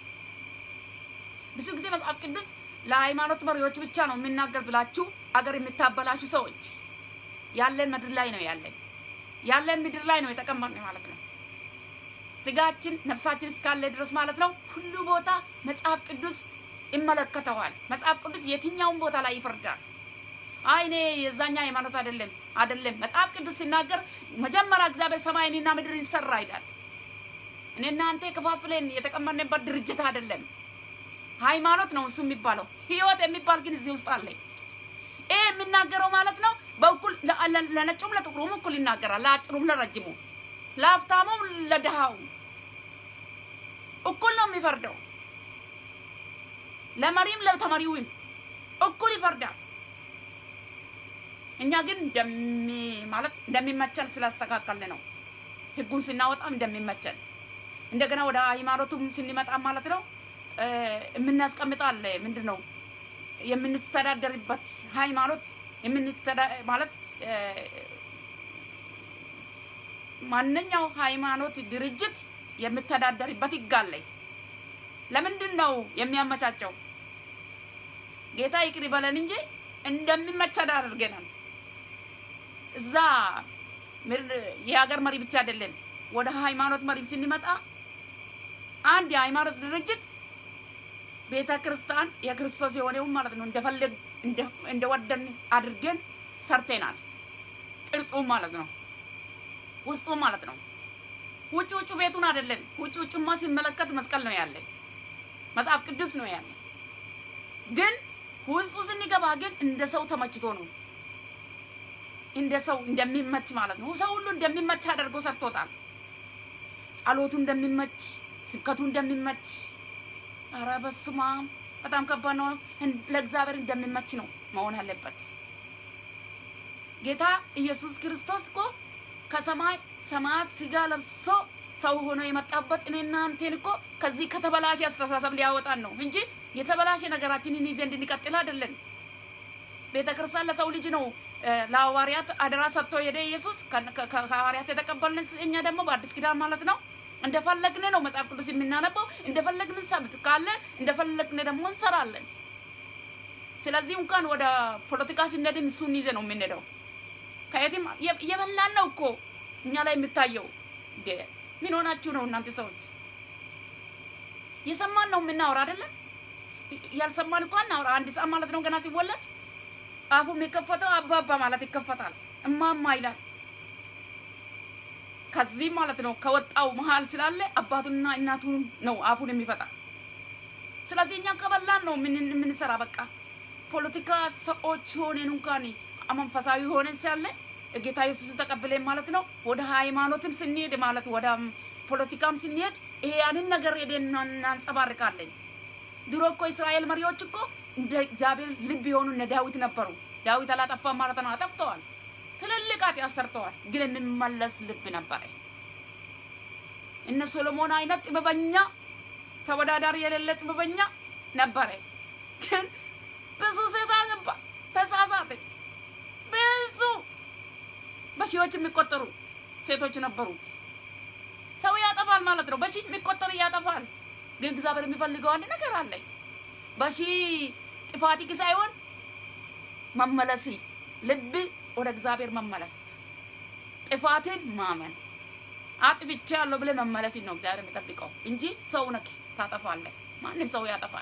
ብዙ ጊዜ መጽሐፍ ቅዱስ ለሃይማኖት መሪዎች ብቻ ነው የሚናገር ብላችሁ አገር የምታበላሹ ሰዎች ያለን ምድር ላይ ነው ያለን ያለን ምድር ላይ ነው የተቀመጥነው ማለት ነው። ስጋችን ነፍሳችን እስካለ ድረስ ማለት ነው ሁሉ ቦታ መጽሐፍ ቅዱስ ይመለከተዋል። መጽሐፍ ቅዱስ የትኛውን ቦታ ላይ ይፈርዳል። አይ እኔ የዛኛ ሃይማኖት አይደለም አይደለም። መጽሐፍ ቅዱስ ሲናገር መጀመሪያ እግዚአብሔር ሰማይንና ምድርን ሰራ ይላል። እኔ እናንተ ከፋፍለን የተቀመጥንበት ድርጅት አይደለም። ሃይማኖት ነው እሱ የሚባለው። ህይወት የሚባል ግን እዚህ ውስጥ አለ። ይሄ የሚናገረው ማለት ነው በእኩል ለነጩም ለጥቁሩም እኩል ይናገራል። ለአጭሩም ለረጅሙ፣ ለሀብታሙም ለድሃውም እኩል ነው የሚፈርደው። ለመሪም ለተመሪውም እኩል ይፈርዳል። እኛ ግን እንደሚ ማለት እንደሚመቸን ስላስተካከልን ነው ህጉን ስናወጣም እንደሚመቸን እንደገና ወደ ሃይማኖቱም ስንመጣ ማለት ነው የምናስቀምጣለ ምንድን ነው የምንስተዳደርበት ሃይማኖት ማለት ማንኛው ሃይማኖት ድርጅት የምተዳደርበት ይጋለ ለምንድን ነው የሚያመቻቸው? ጌታ ይቅር ይበለን እንጂ እንደሚመቸን አድርገናል። እዛ የሀገር መሪ ብቻ አይደለም። ወደ ሃይማኖት መሪ ስንመጣ አንድ የሃይማኖት ድርጅት ቤተ ክርስቲያን የክርስቶስ የሆነውን ማለት ነው እንደፈለግ እንደወደን አድርገን ሰርተናል። ቅርጹ ማለት ነው ውስጡ ማለት ነው። ውጭ ውጭ ቤቱን አይደለም። ውጭ ውጭማ ሲመለከት መስቀል ነው ያለ፣ መጽሐፍ ቅዱስ ነው ያለ። ግን ውስጡ ስንገባ ግን እንደ ሰው ተመችቶ ነው እንደ ሰው እንደሚመች ማለት ነው። ሰው ሁሉ እንደሚመች አድርጎ ሰርቶታል። ጸሎቱ እንደሚመች፣ ስብከቱ እንደሚመች ኧረ በስመ አብ በጣም ከባድ ነው። ለእግዚአብሔር እንደሚመች ነው መሆን አለበት። ጌታ ኢየሱስ ክርስቶስ እኮ ከሰማይ ሰማያት ስጋ ለብሶ ሰው ሆኖ የመጣበት እኔና አንቴን እኮ ከዚህ ከተበላሸ አስተሳሰብ ሊያወጣን ነው እንጂ የተበላሸ ነገራችንን ይዘን እንድንቀጥል አይደለም። ቤተ ክርስቲያን ለሰው ልጅ ነው ለሐዋርያት አደራ ሰጥቶ ሄደ ኢየሱስ። ከሐዋርያት የተቀበልን እኛ ደግሞ በአዲስ ኪዳን ማለት ነው እንደፈለግን ነው መጽሐፍ ቅዱስ የምናነበው፣ እንደፈለግን ሰብት ካለ እንደፈለግን ደግሞ እንሰራለን። ስለዚህ እንኳን ወደ ፖለቲካ ስንሄድም እሱን ይዘ ነው የምንሄደው። ከየትም እየበላን ነው እኮ እኛ ላይ የሚታየው። ምን ሆናችሁ ነው እናንተ ሰዎች? የሰማን ነው የምናወራ አይደለም። ያልሰማን እኮ አናወራ። አንድ ሰዓት ማለት ነው ገና ሲወለድ አፉ የሚከፈተው አባባ ማለት ይከፈታል፣ እማማ ይላል። ከዚህ ማለት ነው ከወጣው መሀል ስላለ አባቱንና እናቱን ነው አፉን የሚፈታ። ስለዚህ እኛ ከበላን ነው የምንሰራ። በቃ ፖለቲካ ሰዎች ሆነን እንኳን መንፈሳዊ ሆነን ሳለ ጌታ ኢየሱስን ተቀብለን ማለት ነው ወደ ሃይማኖትም ስንሄድ ማለት ወደ ፖለቲካም ስንሄድ ይሄ ያንን ነገር ሄደን እናንጸባርቃለን። ድሮ እኮ እስራኤል መሪዎች እኮ እንደ እግዚአብሔር ልብ የሆኑ እነ ዳዊት ነበሩ። ዳዊት አላጠፋም ማለት ነው፣ አጠፍተዋል። ትልልቅ ኃጢአት ሰርተዋል፣ ግን የሚመለስ ልብ ነበረ። እነ ሶሎሞን አይነት ጥበበኛ ተወዳዳሪ የሌለ ጥበበኛ ነበረ፣ ግን ብዙ ሴት አገባ፣ ተሳሳተ። ብዙ በሺዎች የሚቆጠሩ ሴቶች ነበሩት። ሰው ያጠፋል ማለት ነው፣ በሺ የሚቆጠሩ ያጠፋል። ግን እግዚአብሔር የሚፈልገው አንድ ነገር አለ። በሺ ጥፋት ሳይሆን መመለሲ ልብ ወደ እግዚአብሔር መመለስ፣ ጥፋትን ማመን፣ አጥፍቼ ያለው ብለህ መመለስን ነው እግዚአብሔር የሚጠብቀው እንጂ ሰው ነክ ታጠፋለህ። ማንም ሰው ያጠፋል፣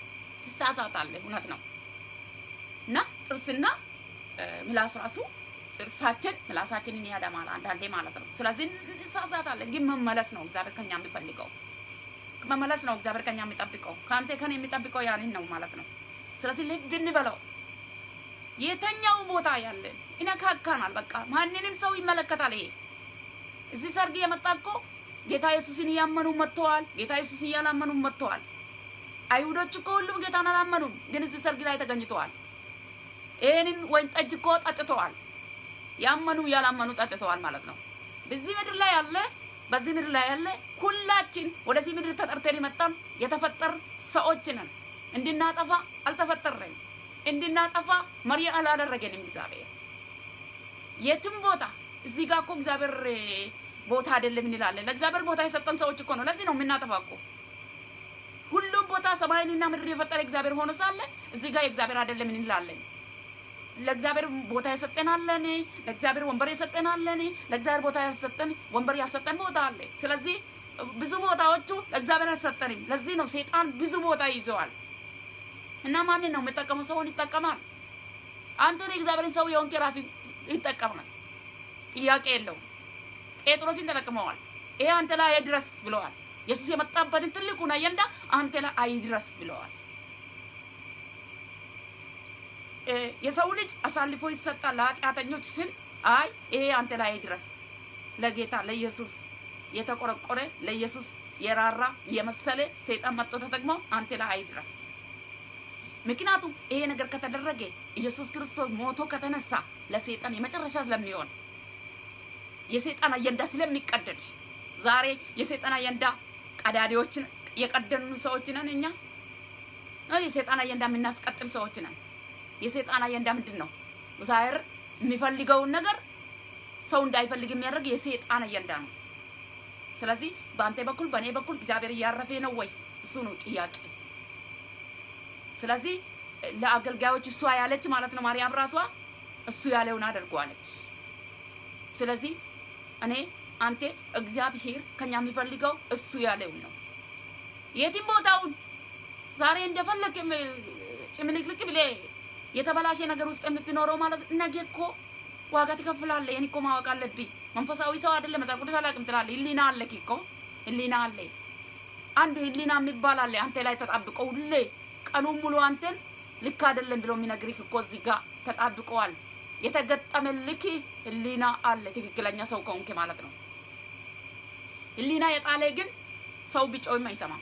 ትሳሳታለህ። እውነት ነው እና ጥርስና ምላስ ራሱ ጥርሳችን ምላሳችንን ያደማል አንዳንዴ ማለት ነው። ስለዚህ እንሳሳታለን፣ ግን መመለስ ነው እግዚአብሔር ከኛ የሚፈልገው መመለስ ነው እግዚአብሔር ከኛ የሚጠብቀው ከአንተ ከኔ የሚጠብቀው ያንን ነው ማለት ነው። ስለዚህ ልብ እንበለው። የተኛው ቦታ ያለ ይነካካናል። በቃ ማንንም ሰው ይመለከታል። ይሄ እዚህ ሰርግ የመጣ እኮ ጌታ ኢየሱስን እያመኑ መጥተዋል። ጌታ ኢየሱስን እያላመኑ መጥተዋል። አይሁዶች እኮ ሁሉም ጌታን አላመኑም፣ ግን እዚህ ሰርግ ላይ ተገኝተዋል። ይህንን ወይን ጠጅ እኮ ጠጥተዋል። ያመኑ ያላመኑ ጠጥተዋል ማለት ነው። በዚህ ምድር ላይ ያለ በዚህ ምድር ላይ ያለ ሁላችን ወደዚህ ምድር ተጠርተን የመጣን የተፈጠር ሰዎች ነን። እንድናጠፋ አልተፈጠረን። እንድናጠፋ መሪ አላደረገንም እግዚአብሔር የትም ቦታ እዚህ ጋር እኮ እግዚአብሔር ቦታ አይደለም እንላለን። ለእግዚአብሔር ቦታ የሰጠን ሰዎች እኮ ነው። ለዚህ ነው የምናጠፋ እኮ ሁሉም ቦታ ሰማይንና ምድር የፈጠረ እግዚአብሔር ሆኖ ሳለ እዚህ ጋር የእግዚአብሔር አይደለም እንላለን። ለእግዚአብሔር ቦታ የሰጠናለን፣ ለእግዚአብሔር ወንበር የሰጠናለን፣ ለእግዚአብሔር ቦታ ያልሰጠን ወንበር ያልሰጠን ቦታ አለ። ስለዚህ ብዙ ቦታዎቹ ለእግዚአብሔር አልሰጠንም። ለዚህ ነው ሰይጣን ብዙ ቦታ ይዘዋል። እና ማንን ነው የሚጠቀመው? ሰውን ይጠቀማል። አንተን የእግዚአብሔርን ሰው የሆንክ ራሱ ይጠቀማል። ጥያቄ የለውም። ጴጥሮስን ተጠቅመዋል። ይሄ አንተ ላይ አይድረስ ብለዋል። ኢየሱስ የመጣበትን ትልቁን አጀንዳ አንተ ላይ አይድረስ ብለዋል። የሰው ልጅ አሳልፎ ይሰጣል ለኃጢአተኞች ስል አይ ይሄ አንተ ላይ አይድረስ። ለጌታ ለኢየሱስ የተቆረቆረ ለኢየሱስ የራራ የመሰለ ሰይጣን መጥቶ ተጠቅሞ አንተ ላይ አይድረስ። ምክንያቱም ይሄ ነገር ከተደረገ ኢየሱስ ክርስቶስ ሞቶ ከተነሳ ለሰይጣን የመጨረሻ ስለሚሆን የሰይጣን አጀንዳ ስለሚቀደድ ዛሬ የሰይጣን አጀንዳ ቀዳዲዎችን የቀደኑ ሰዎች ነን እኛ። የሰይጣን አጀንዳ የምናስቀጥል ሰዎች ነን። የሰይጣን አጀንዳ ምንድን ነው? ዛሬ የሚፈልገውን ነገር ሰው እንዳይፈልግ የሚያደርግ የሰይጣን አጀንዳ ነው። ስለዚህ በአንተ በኩል በእኔ በኩል እግዚአብሔር እያረፈ ነው ወይ? እሱ ነው ጥያቄ። ስለዚህ ለአገልጋዮች እሷ ያለች ማለት ነው ማርያም ራሷ እሱ ያለውን አድርጓለች። ስለዚህ እኔ አንተ እግዚአብሔር ከኛ የሚፈልገው እሱ ያለውን ነው። የትም ቦታውን ዛሬ እንደፈለግ ጭምልቅልቅ ብሌ የተበላሸ ነገር ውስጥ የምትኖረው ማለት ነገ እኮ ዋጋ ትከፍላለህ። ይህን እኮ ማወቅ አለብኝ። መንፈሳዊ ሰው አይደለም መጽሐፍ ቅዱስ አላውቅም ትላለህ። ህሊና አለክ እኮ ህሊና አለ። አንድ ህሊና የሚባል አለ አንተ ላይ ተጣብቆ ሁሌ ቀኑን ሙሉ አንተን ልክ አይደለም ብሎ የሚነግርህ እኮ እዚህ ጋር ተጣብቀዋል። የተገጠመልክ ህሊና አለ። ትክክለኛ ሰው ከሆንክ ማለት ነው። ህሊና የጣለ ግን ሰው ቢጮህም አይሰማም።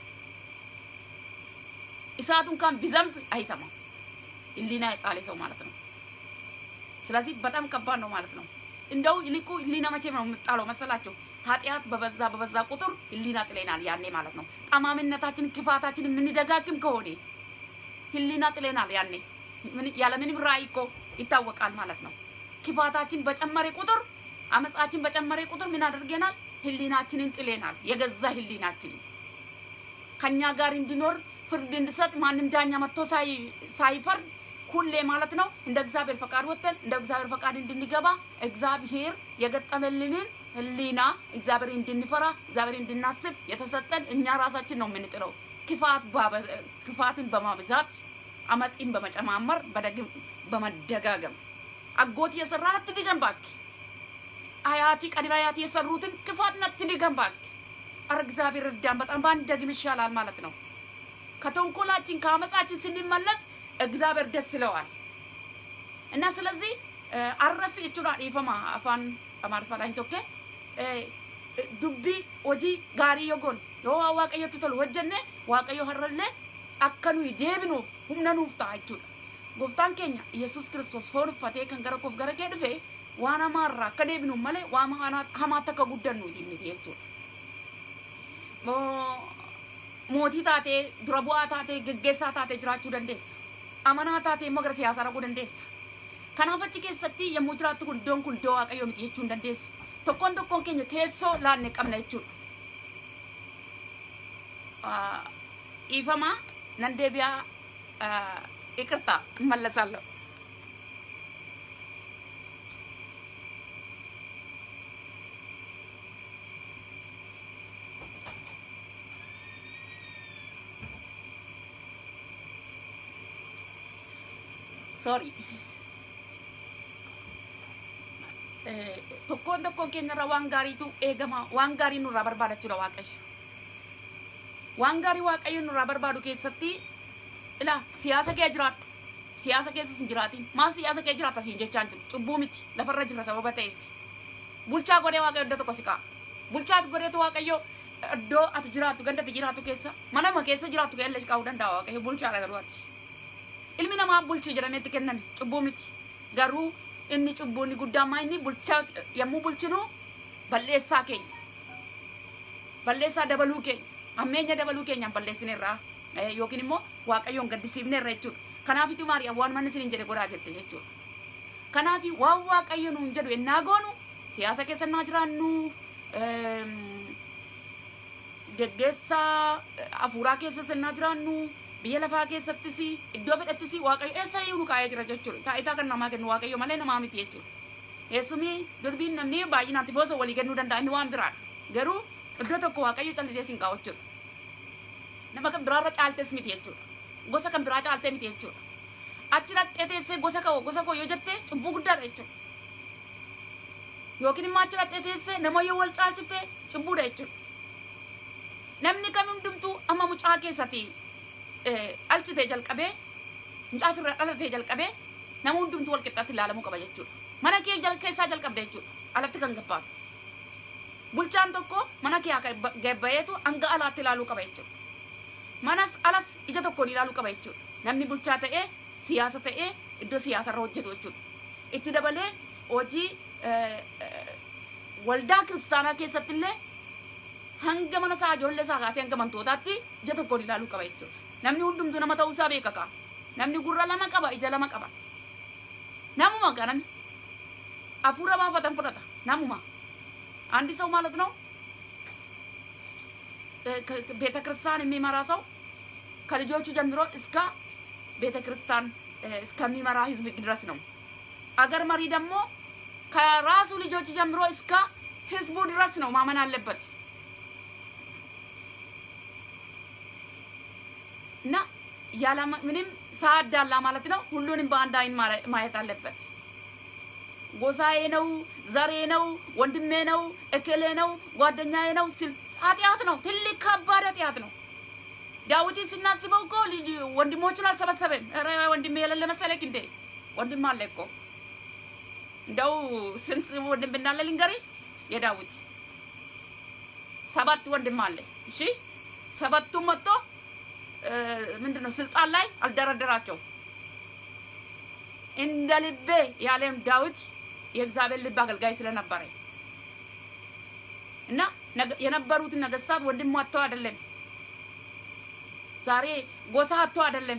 እሳቱ እንኳን ቢዘንብ አይሰማም። ህሊና የጣለ ሰው ማለት ነው። ስለዚህ በጣም ከባድ ነው ማለት ነው። እንደው ይልቁ ህሊና መቼ ነው የምጣለው መሰላቸው? ኃጢአት በበዛ በበዛ ቁጥር ህሊና ጥሌናል ያኔ ማለት ነው። ጠማምነታችን፣ ክፋታችን የምንደጋግም ከሆነ ህሊና ጥሌናል ያኔ ያለምንም ራእይ እኮ ይታወቃል ማለት ነው። ክፋታችን በጨመረ ቁጥር አመፃችን በጨመረ ቁጥር ምን አድርገናል? ህሊናችንን ጥሌናል። የገዛ ህሊናችንን ከኛ ጋር እንዲኖር ፍርድ እንዲሰጥ ማንም ዳኛ መጥቶ ሳይፈርድ ሁሌ ማለት ነው እንደ እግዚአብሔር ፈቃድ ወጥተን እንደ እግዚአብሔር ፈቃድ እንድንገባ እግዚአብሔር የገጠመልንን ህሊና እግዚአብሔር እንድንፈራ እግዚአብሔር እንድናስብ የተሰጠን እኛ ራሳችን ነው የምንጥለው። ክፋት ክፋትን በማብዛት አመፂን በመጨማመር በደግም በመደጋገም አጎት የሰራን አትድገም እባክህ። አያቲ ቀድመ አያቲ የሰሩትን ክፋትን አትድገም እባክህ። ኧረ እግዚአብሔር እርዳን። በጣም ባንደግም ይሻላል ማለት ነው። ከተንኮላችን ከአመፃችን ስንመለስ እግዚአብሔር ደስ ይለዋል እና ስለዚህ አረስ jechuudha dhiifama afaan amaariffadhaan ሶኬ dubbii hojii gaarii yoo goone yoo waan waaqayyotti tolu hojjenne waaqayyo har'allee akka nuyi deebinuuf humna nuuf ta'a jechuudha. Gooftaan keenya Yesuus Kiristoos foon uffatee kan gara koof gara kee dhufe waan hamaarraa akka deebinuuf malee waan hamaatti akka guddannuuti miti jechuudha. Mootii taatee dura bu'aa taatee geggeessaa taatee jiraachuu dandeessa. Amanaa taatee immoo gara siyaasaa dhaquu dandeessa. Kanaaf achi keessatti yommuu jiraattu kun iddoon kun iddoo waaqayyoo miti jechuu hin dandeessu. Tokkoon tokkoon keenya teessoo laanne qabna jechuudha. Dhiifama nan deebi'aa ይቅርታ እመለሳለሁ። ሶሪ tokkoon tokkoon keenyarra waan gaariitu eegama waan gaarii nurraa barbaadachuudha waaqayyo waan gaarii waaqayyo nurraa barbaadu keessatti ila siyaasa kee jiraadhu siyaasa keessas hin jiraatin maal siyaasa kee jiraata siin jechaan jiru cubbuu miti lafarra jirra sababa ta'eef bulchaa godhee waaqayyo iddoo tokko si ka'a bulchaa godheetu waaqayyo iddoo ati jiraattu ganda ati jiraattu keessa manama keessa jiraattu keessa si kaa'uu danda'a waaqayyo bulchaadha garuu ati ilmi namaa bulchi jedhameetti kenname cubbuu miti garuu inni cubbuun guddaan maa inni bulchaa yommuu bulchinu balleessaa keenya balleessaa dabaluu keenya ammeenya dabaluu keenyaan balleessineerraa yookiin immoo waaqayyoon gaddisiifneerra jechuudha kanaafitu maariyaam waan manni isiniin jedhe godhaa jette jechuudha kanaafi waan waaqayyo nuun jedhu ennaa goonu siyaasa keessa naa jiraannu geggeessaa hafuuraa keessas ennaa jiraannu biyya lafaa keessattis iddoo fedhattis waaqayyo eessa iyyuu nu kaa'ee jira jechuudha taayitaa kan namaa kennu waaqayyo malee namaa miti jechuudha eessumii durbiin namni baay'inaatti boosa walii kennuu danda'a inni waan biraadha garuu iddoo tokko waaqayyo callisee siin kaa'u jechuudha nama kan biraarra caaltes miti jechuudha gosa kan biraa caaltee miti jechuudha achi dhaqxee teessee gosa koo gosa koo yoo jettee cubbuu guddaadha jechuudha yookiin immoo achi dhaqxee teessee nama yoo wal caalchiftee cubbuudha jechuudha namni kam hundumtuu amma mucaa keessatti dhalchitee jalqabee mucaa sirra dhalatee jalqabee nama hundumtuu wal qixxaatti ilaalamuu qaba jechuudha mana kee keessaa jalqabde jechuudha alatti kan gabbaatu bulchaan tokko mana kee gabbayeetu hanga alaatti ilaaluu qaba jechuudha manas alas ija tokkoon ilaaluu qaba jechuudha namni bulchaa ta'ee siyaasa ta'ee iddoo siyaasarra hojjetu jechuudha itti dabalee hojii waldaa kiristaanaa keessatti illee hanga mana isaa ijoollee isaa kaasee hanga mantootaatti ija tokkoon ilaaluu qaba jechuudha namni hundumtuu nama ta'uu isaa beeka kaa namni gurra lama qaba ija lama qaba namuma gaa namni hafuura baafatan fudhata namuma አንድ ሰው ማለት ነው ቤተ ክርስቲያን የሚመራ ሰው ከልጆቹ ጀምሮ እስከ ቤተ ክርስቲያን እስከሚመራ ህዝብ ድረስ ነው። አገር መሪ ደግሞ ከራሱ ልጆች ጀምሮ እስከ ህዝቡ ድረስ ነው ማመን አለበት እና ያለ ምንም ሳያዳላ ማለት ነው ሁሉንም በአንድ አይን ማየት አለበት። ጎሳዬ ነው፣ ዘሬ ነው፣ ወንድሜ ነው፣ እክሌ ነው፣ ጓደኛዬ ነው ሲል ኃጢአት ነው። ትልቅ ከባድ ኃጢአት ነው። ዳዊት ስናስበው እኮ ልጅ ወንድሞቹን አልሰበሰበም። ኧረ ወንድሜ የሌለ መሰለክ እንዴ? ወንድም አለ እኮ እንደው ስንት ወንድም እንዳለ ልንገርህ። የዳዊት ሰባት ወንድም አለ። እሺ ሰባቱም መጥቶ ምንድን ነው ስልጣን ላይ አልደረደራቸው እንደ ልቤ ያለም ዳዊት የእግዚአብሔር ልብ አገልጋይ ስለነበረ እና የነበሩትን ነገስታት ወንድም አጥተው አይደለም፣ ዛሬ ጎሳ አጥተው አይደለም።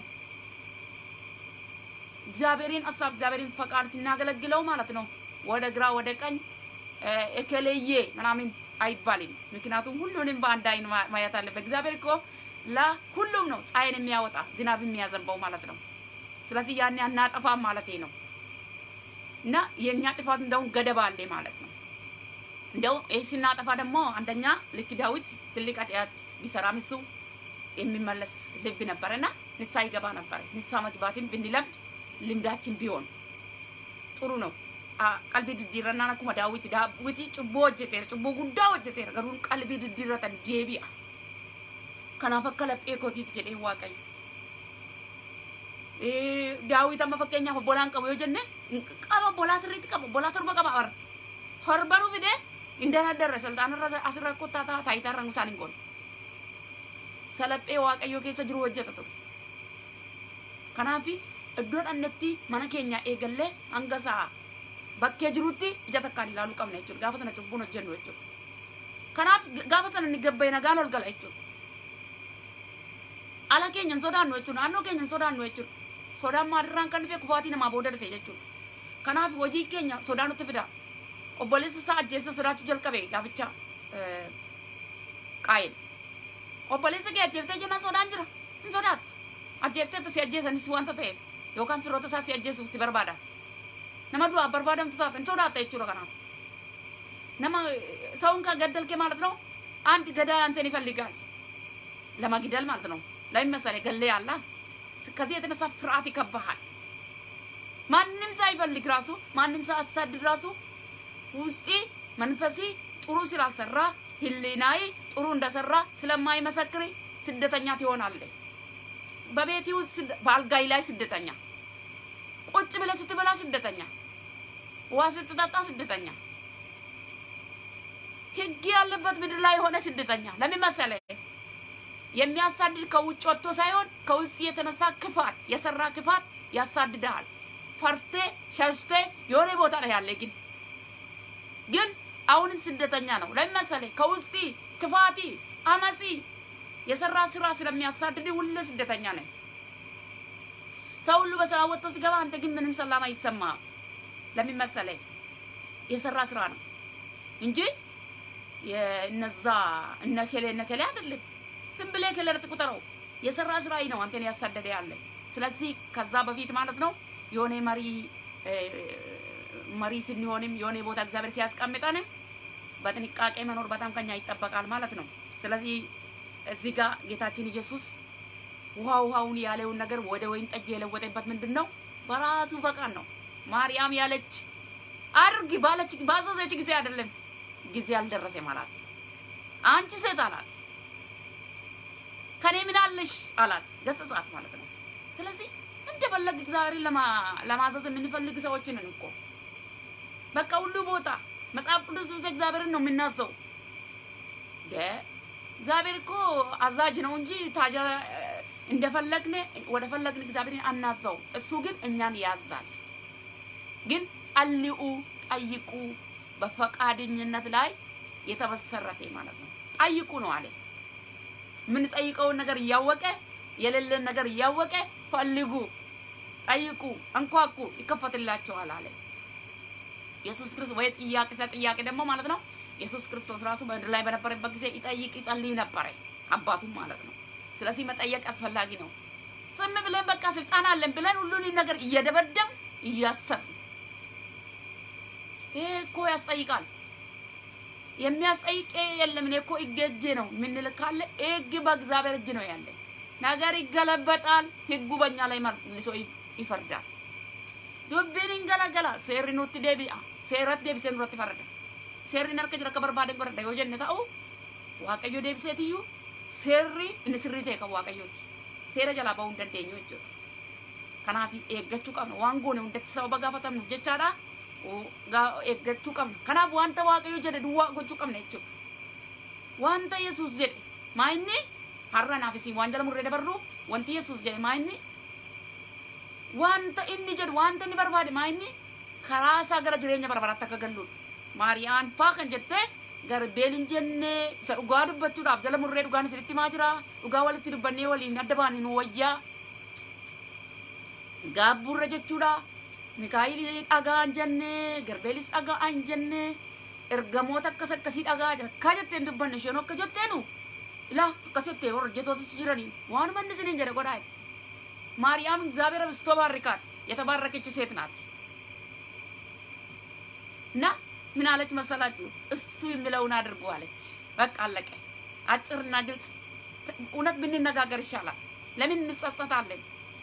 እግዚአብሔርን ሀሳብ እግዚአብሔርን ፈቃድ ሲናገለግለው ማለት ነው። ወደ ግራ ወደ ቀኝ እከሌዬ ምናምን አይባልም። ምክንያቱም ሁሉንም በአንድ አይን ማየት አለበት። እግዚአብሔር እኮ ለሁሉም ነው ፀሐይን የሚያወጣ ዝናብ የሚያዘንበው ማለት ነው። ስለዚህ ያን አናጠፋም ማለት ነው። እና የእኛ ጥፋት እንደውም ገደብ አለ ማለት ነው። እንደው ይህ ስናጠፋ ደግሞ አንደኛ ልክ ዳዊት ትልቅ ኃጢአት ቢሰራም እሱ የሚመለስ ልብ ነበረና ንሳ ይገባ ነበረ። ንሳ መግባትን ብንለምድ ልምዳችን ቢሆን ጥሩ ነው። ቀልቢ ድዲረና ነኩመ ዳዊት ዳዊት ጭቦ ሆጀቴር ጭቦ ጉዳ ሆጀቴር ገሩን ቀልቢ ድዲረተን ዴቢአ ከናፍ akka laphee kootiiti jedhee waaqayyo daawit amma fakkeenyaaf obbolaan qabu yoo jenne qaba obbolaa sirriitti qaba obbolaa torba qaba bara torbanuu fide indanadarra salxaanarra asirra kottaa ta'a taayitarra isaan hin goone salaphee waaqayyoo keessa jiru hojjeta ture kanaaf iddoo dhannetti mana keenya eegallee hanga sa'a bakkee jirutti ija takkaan ilaaluu qabna jechuudha gaafa sana cubbuun hojjennu jechuudha kanaaf gaafa sana ni gabbaye nagaan ol gala jechuudha ala keenya hin sodaannu jechuudha naannoo keenya hin sodaannu jechuudha sodaan maalirraan kan dhufe kufaatii namaa booda dhufe jechuudha kanaaf hojii keenya sodaa nutti fida obboleessa isaa ajjeessa sodaachuu jalqabe gaaficha qaa'een obboleessa kee ajjeeftee jennaan sodaan jira hin sodaatta ajjeeftee si ajjeesanis wanta ta'eef yookaan firoota isaa si ajjeesuuf si barbaada nama du'aa barbaadamtu taata hin sodaatta jechuudha kanaaf nama ሰውን ከገደልክ ማለት ነው አንድ ገዳይ አንተን ይፈልጋል ለመግደል ማለት ነው ለምን መሰለህ ገለ ያላ ከዚህ የተነሳ ፍርሃት ይከባሃል ማንም ሳይፈልግ ራሱ ማንም ሳያሳድድ ራሱ ውስጤ መንፈሲ ጥሩ ስላልሰራ ህሊናዬ ጥሩ እንደሰራ ስለማይመሰክር ስደተኛ ትሆናለህ። በቤቴ ውስጥ በአልጋይ ላይ ስደተኛ፣ ቁጭ ብለህ ስትበላ ስደተኛ፣ ውሃ ስትጠጣ ስደተኛ፣ ህግ ያለበት ምድር ላይ የሆነ ስደተኛ። ለምን መሰለህ? የሚያሳድድ ከውጭ ወጥቶ ሳይሆን ከውስጥ የተነሳ ክፋት የሰራ ክፋት ያሳድድሃል። ፈርቴ ሸሽቴ የሆነ ቦታ ላይ ያለ ግን ግን አሁንም ስደተኛ ነው። ለምን መሰለህ? ከውስጥ ክፋቲ አመጺ የሰራ ስራ ስለሚያሳድድ ሁሌ ስደተኛ ነህ። ሰው ሁሉ በሰላም ወጥቶ ሲገባ አንተ ግን ምንም ሰላም አይሰማህም። ለምን መሰለህ? የሰራ ስራ ነው እንጂ የእነዛ እነከሌ እነከሌ አይደለም። ዝም ብለህ ከለር ቁጠረው። የሰራ ስራ ነው አንተን ያሳደደ ያለ። ስለዚህ ከዛ በፊት ማለት ነው የሆነ መሪ መሪ ስንሆንም የሆነ ቦታ እግዚአብሔር ሲያስቀምጠንም በጥንቃቄ መኖር በጣም ከኛ ይጠበቃል ማለት ነው። ስለዚህ እዚህ ጋር ጌታችን ኢየሱስ ውሃ ውሃውን ያለውን ነገር ወደ ወይን ጠጅ የለወጠበት ምንድን ነው? በራሱ ፈቃድ ነው። ማርያም ያለች አድርጊ ባለች ባዘዘች ጊዜ አይደለም ጊዜ አልደረሰ ማለት አንቺ ሴት አላት ከኔ ምን አለሽ አላት። ገሰጻት ማለት ነው። ስለዚህ እንደፈለግ እግዚአብሔርን ለማዘዝ የምንፈልግ ሰዎች ነን እኮ በቃ ሁሉ ቦታ መጽሐፍ ቅዱስ ውስጥ እግዚአብሔርን ነው የምናዘው። እግዚአብሔር እኮ አዛዥ ነው እንጂ ታጃ እንደፈለግን ወደ ፈለግን እግዚአብሔርን አናዘው። እሱ ግን እኛን ያዛል። ግን ጸልኡ፣ ጠይቁ በፈቃደኝነት ላይ የተመሰረተ ማለት ነው። ጠይቁ ነው አለ። የምንጠይቀውን ነገር እያወቀ የሌለን ነገር እያወቀ ፈልጉ፣ ጠይቁ፣ እንኳኩ ይከፈትላቸዋል አለ ኢየሱስ ክርስቶስ። ወይ ጥያቄ ስለ ጥያቄ ደግሞ ማለት ነው ኢየሱስ ክርስቶስ ራሱ በምድር ላይ በነበረበት ጊዜ ይጠይቅ ይጸልይ ነበረ አባቱም ማለት ነው። ስለዚህ መጠየቅ አስፈላጊ ነው። ዝም ብለን በቃ ስልጣን አለን ብለን ሁሉን ነገር እየደበደብ እያሰብን ይሄ እኮ ያስጠይቃል። የሚያስጠይቅ የለም። እኔ እኮ ሕግ እጄ ነው የምንል ካለ ሕግ በእግዚአብሔር እጅ ነው ያለ። ነገር ይገለበጣል። ሕጉ በእኛ ላይ መልሶ ይፈርዳል። ዱብቢን እንገለገላ ሴሪ ኑቲ ዴቢአ ሴረት ዴቢሴ ኑረት ይፈርዳ ሴሪን harka jira akka barbaaden godhadha yoo jenne ta'u waaqayyo deebiseetiyyuu seerri inni sirrii ta'e kan waaqayyooti seera jalaa bahuu hin dandeenyu jechuudha. Kanaaf eeggachuu qabna waan goone hundatti sababa gaafatamnuuf jechaadha. eeggachuu qabna. Kanaaf wanta waaqayyo jedhe duwwaa gochuu qabna jechuudha. Wanta Yesuus jedhe maa inni har'a naaf isin waan jala murree dabarru wanti Yesuus jedhe maa inni wanta inni jedhu wanta inni barbaade maa inni karaa isaa gara jireenya barbaraatti akka galluudha. Maariyaan faa kan jettee garbeel hin jenne isa dhugaa dubbachuudhaaf jala murree dhugaan isinitti himaa jira. Dhugaa walitti dubbannee waliin adda baanii nu wayyaa. Gaabburra jechuudha. Mikaayil dhagaa hin jenne, garbeelis dhagaa hin jenne, ergamoota akkas akkasii dhagaa akka jettee hin dubbanne isheen akka jetteenu ilaa akkas jettee warra hojjetootichi jiranii waanuma inni isiniin jedhe godhaa ማርያም እግዚአብሔር አብዝቶ ባርካት የተባረከች ሴት ናት እና ምን አለች መሰላችሁ? እሱ የሚለውን አድርጉ አለች። በቃ አለቀ። አጭርና ግልጽ። እውነት ብንነጋገር ይሻላል። ለምን እንጸጸታለን?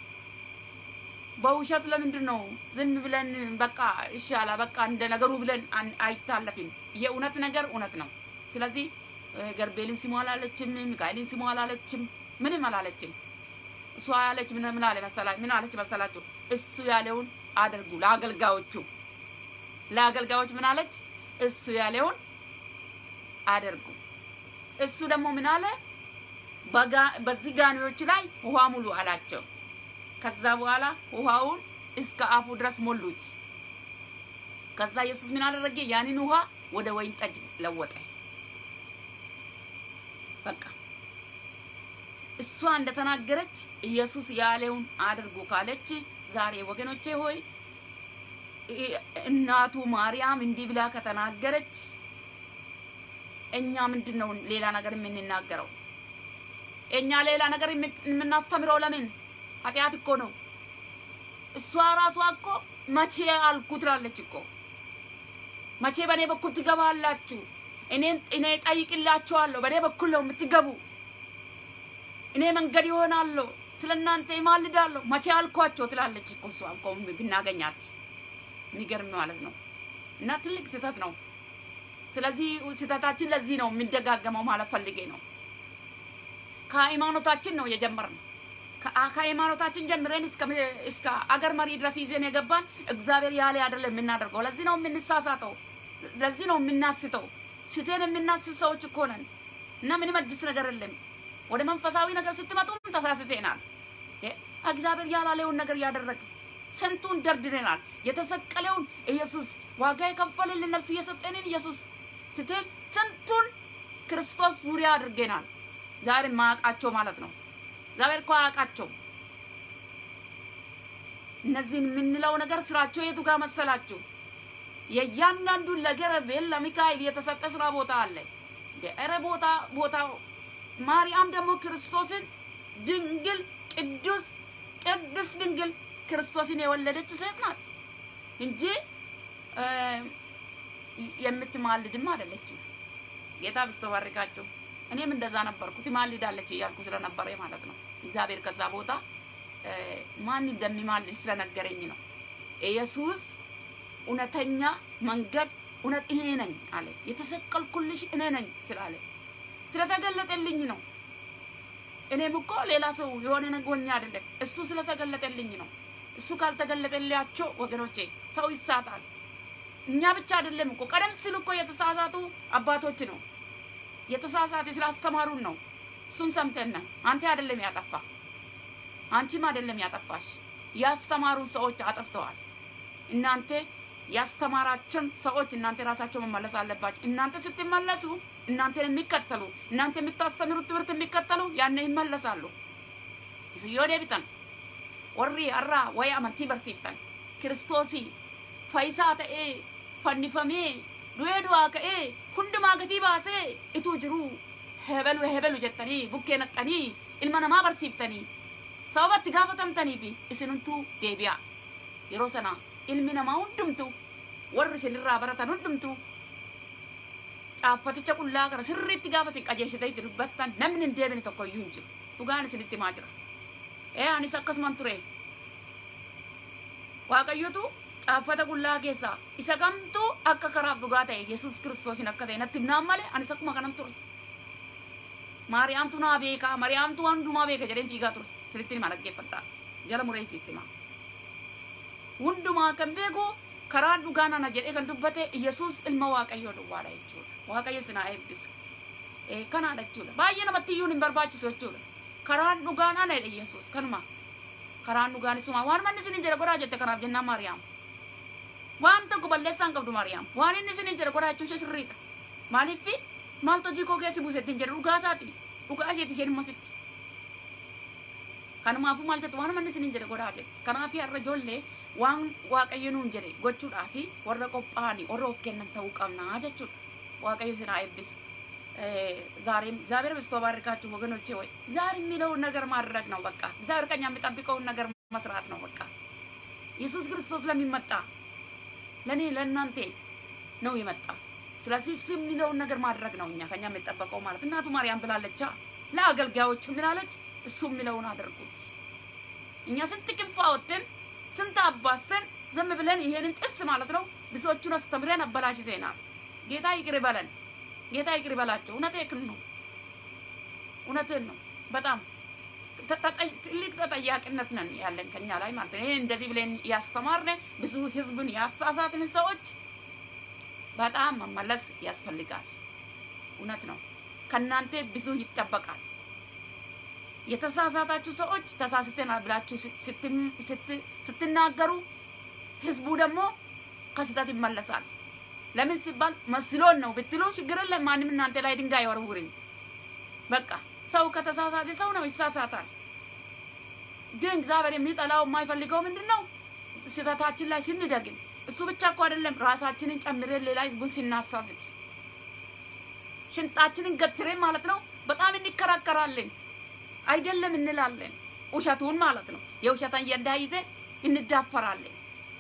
በውሸት ለምንድን ነው ዝም ብለን በቃ ይሻላል፣ በቃ እንደ ነገሩ ብለን አይታለፍም። የእውነት ነገር እውነት ነው። ስለዚህ ገርቤልን ስሙ አላለችም፣ ሚካኤልን ስሙ አላለችም፣ ምንም አላለችም። እሷ ያለች ምን ምን አለ መሰላችሁ? ምን አለች መሰላችሁ? እሱ ያለውን አድርጉ ለአገልጋዮቹ ለአገልጋዮች ምን አለች? እሱ ያለውን አድርጉ። እሱ ደግሞ ምን አለ? በዚህ ጋኔዎች ላይ ውሃ ሙሉ አላቸው። ከዛ በኋላ ውሃውን እስከ አፉ ድረስ ሞሉት። ከዛ ኢየሱስ ምን አደረገ? ያንን ውሃ ወደ ወይን ጠጅ ለወጠ። በቃ እሷ እንደተናገረች ኢየሱስ ያለውን አድርጉ ካለች ዛሬ ወገኖቼ ሆይ እናቱ ማርያም እንዲህ ብላ ከተናገረች እኛ ምንድን ነው ሌላ ነገር የምንናገረው? እኛ ሌላ ነገር የምናስተምረው ለምን? ኃጢአት እኮ ነው። እሷ ራሷ እኮ መቼ አልኩ ትላለች እኮ መቼ በእኔ በኩል ትገባላችሁ? እኔን እኔ ጠይቅላችኋለሁ። በእኔ በኩል ነው የምትገቡ። እኔ መንገድ ይሆናለሁ፣ ስለ እናንተ ይማልዳለሁ። መቼ አልኳቸው ትላለች እኮ እሷ እኮ ብናገኛት የሚገርም ማለት ነው። እና ትልቅ ስህተት ነው። ስለዚህ ስህተታችን ለዚህ ነው የሚደጋገመው ማለት ፈልጌ ነው። ከሃይማኖታችን ነው የጀመርነው። ከሃይማኖታችን ጀምረን እስከ አገር መሪ ድረስ ይዘን የገባን እግዚአብሔር ያለ አይደለም የምናደርገው። ለዚህ ነው የምንሳሳተው፣ ለዚህ ነው የምናስተው። ስተን የምናስት ሰዎች እኮ ነን እና ምንም አዲስ ነገር የለም። ወደ መንፈሳዊ ነገር ስትመጡም ተሳስተናል። እግዚአብሔር ያላለውን ነገር እያደረግ ስንቱን ደርድረናል። የተሰቀለውን ኢየሱስ ዋጋ የከፈለልን ነፍሱ እየሰጠንን ኢየሱስ ትተን ስንቱን ክርስቶስ ዙሪያ አድርገናል። ዛሬ ማያውቃቸው ማለት ነው። እግዚአብሔር እኮ አያውቃቸው። እነዚህን የምንለው ነገር ስራቸው የቱ ጋር መሰላችሁ? የእያንዳንዱን ለገረቤል ለሚካኤል የተሰጠ ስራ ቦታ አለ። ኧረ ቦታ ቦታ ማርያም ደግሞ ክርስቶስን ድንግል ቅዱስ ቅድስት ድንግል ክርስቶስን የወለደች ሴት ናት እንጂ የምትማልድም አይደለችም። ጌታ ብስተባርካቸው እኔም እንደዛ ነበርኩ። ትማልዳለች እያልኩ ስለነበረ ማለት ነው። እግዚአብሔር ከዛ ቦታ ማን እንደሚማልድ ስለነገረኝ ነው። ኢየሱስ እውነተኛ መንገድ እውነት እኔ ነኝ አለ። የተሰቀልኩልሽ እኔ ነኝ ስላለ ስለተገለጠልኝ ነው። እኔም እኮ ሌላ ሰው የሆነ ነጎኛ አይደለም። እሱ ስለተገለጠልኝ ነው። እሱ ካልተገለጠላቸው ወገኖቼ ሰው ይሳታል። እኛ ብቻ አይደለም እኮ ቀደም ሲል እኮ የተሳሳቱ አባቶች ነው የተሳሳተ ስላስተማሩን ነው። እሱን ሰምተን አንተ አይደለም ያጠፋ አንቺም አይደለም ያጠፋሽ። ያስተማሩን ሰዎች አጠፍተዋል። እናንተ ያስተማራችን ሰዎች እናንተ ራሳቸው መመለስ አለባቸው። እናንተ ስትመለሱ እናንተን የሚከተሉ እናንተ የምታስተምሩት ትምህርት የሚከተሉ ያኔ ይመለሳሉ። yoo deebitan warri har'a waa'ee amantii barsiiftan kiristoosii faayisaa ta'ee fannifamee du'ee du'aa ka'ee hundumaa gatii baasee ituu jiruu hebelu hebelu jettanii bukkee naqxanii ilma namaa barsiiftanii sababa itti gaafatamtanii fi isinumtuu deebi'a yeroo sana ilmi namaa hundumtu warri isinirraa baratan hundumtu caaffaticha qullaa kana sirriitti gaafa isin qajeeshitee itti dubbattan namni hin deebine tokko iyyuu hin jiru dhugaan isinitti himaa jira ee anis akkasuman ture waaqayyotu caaffata qullaa keessaa isa kamtu akka karaaf dhugaa ta'e yesus kiristoosin akka ta'e natti himnaan malee anis akkuma kanan ture maariyaamtu naa beekaa maariyaamtu hundumaa beeka jedheen fiigaa ture sinitti hima dhaggeeffadhaa jala muree isitti hima hundumaa kan beeku karaan dhugaa nana jedhee kan dubbate yesus ilma waaqayyoo duwwaadha jechuudha waaqayyo sinaa eebbisu kanaadha jechuudha baay'ee namatti iyyuu hin barbaachisu jechuudha karaan dhugaan ana jedhe yesus kanuma karaan dhugaan isuma waan manni isin jedhe godhaa jette kanaaf jennaan maariyaam waan tokko balleessaan qabdu maariyaam waan inni isin jedhe godhaa jechuu ishee sirriidha maaliif maaltu hojii koo keessi buuse ittiin jedhe dhugaa isaati dhugaa isheeti isheen immoo sitti kanumaafuu maal jettu waan manni isin jedhe godhaa jette kanaaf har'a ijoollee waan waaqayyo nuun jedhe gochuudhaaf warra qophaa'anii warra of kennan ta'uu qabnaa jechuudha waaqayyo sinaa eebbisu ዛሬም እግዚአብሔር በስቶ ባርካችሁ ወገኖቼ ወይ ዛሬ የሚለውን ነገር ማድረግ ነው በቃ እግዚአብሔር ከኛ የሚጠብቀውን ነገር መስራት ነው በቃ ኢየሱስ ክርስቶስ ለሚመጣ ለእኔ ለእናንተ ነው የመጣ ስለዚህ እሱ የሚለውን ነገር ማድረግ ነው እኛ ከኛ የሚጠበቀው ማለት እናቱ ማርያም ብላለቻ ለአገልጋዮች ምላለች እሱ የሚለውን አድርጉት እኛ ስንት ክንፍ አወጥተን ስንት አባስተን ዝም ብለን ይሄንን ጥስ ማለት ነው ብዙዎቹን አስተምረን አበላሽተናል ጌታ ይቅር ይበለን ጌታ ይቅር ይበላቸው። እውነቴን ነው፣ እውነቴን ነው። በጣም ትልቅ ተጠያቂነት ነን ያለን ከኛ ላይ ማለት ነው። ይሄ እንደዚህ ብለን ያስተማርነ ብዙ ህዝብን ያሳሳትን ሰዎች በጣም መመለስ ያስፈልጋል። እውነት ነው። ከእናንተ ብዙ ይጠበቃል። የተሳሳታችሁ ሰዎች ተሳስተናል ብላችሁ ስትናገሩ ህዝቡ ደግሞ ከስህተት ይመለሳል። ለምን ሲባል መስሎን ነው ብትሉ ችግር የለም። ማንም እናንተ ላይ ድንጋይ ወርውርም። በቃ ሰው ከተሳሳተ ሰው ነው ይሳሳታል። ግን እግዚአብሔር የሚጠላው የማይፈልገው ምንድን ነው? ስህተታችን ላይ ስንደግም። እሱ ብቻ እኮ አይደለም፣ ራሳችንን ጨምረን ሌላ ህዝቡን ስናሳስት ሽንጣችንን ገትረን ማለት ነው በጣም እንከራከራለን። አይደለም እንላለን፣ ውሸቱን ማለት ነው። የውሸት አጀንዳ ይዘን እንዳፈራለን።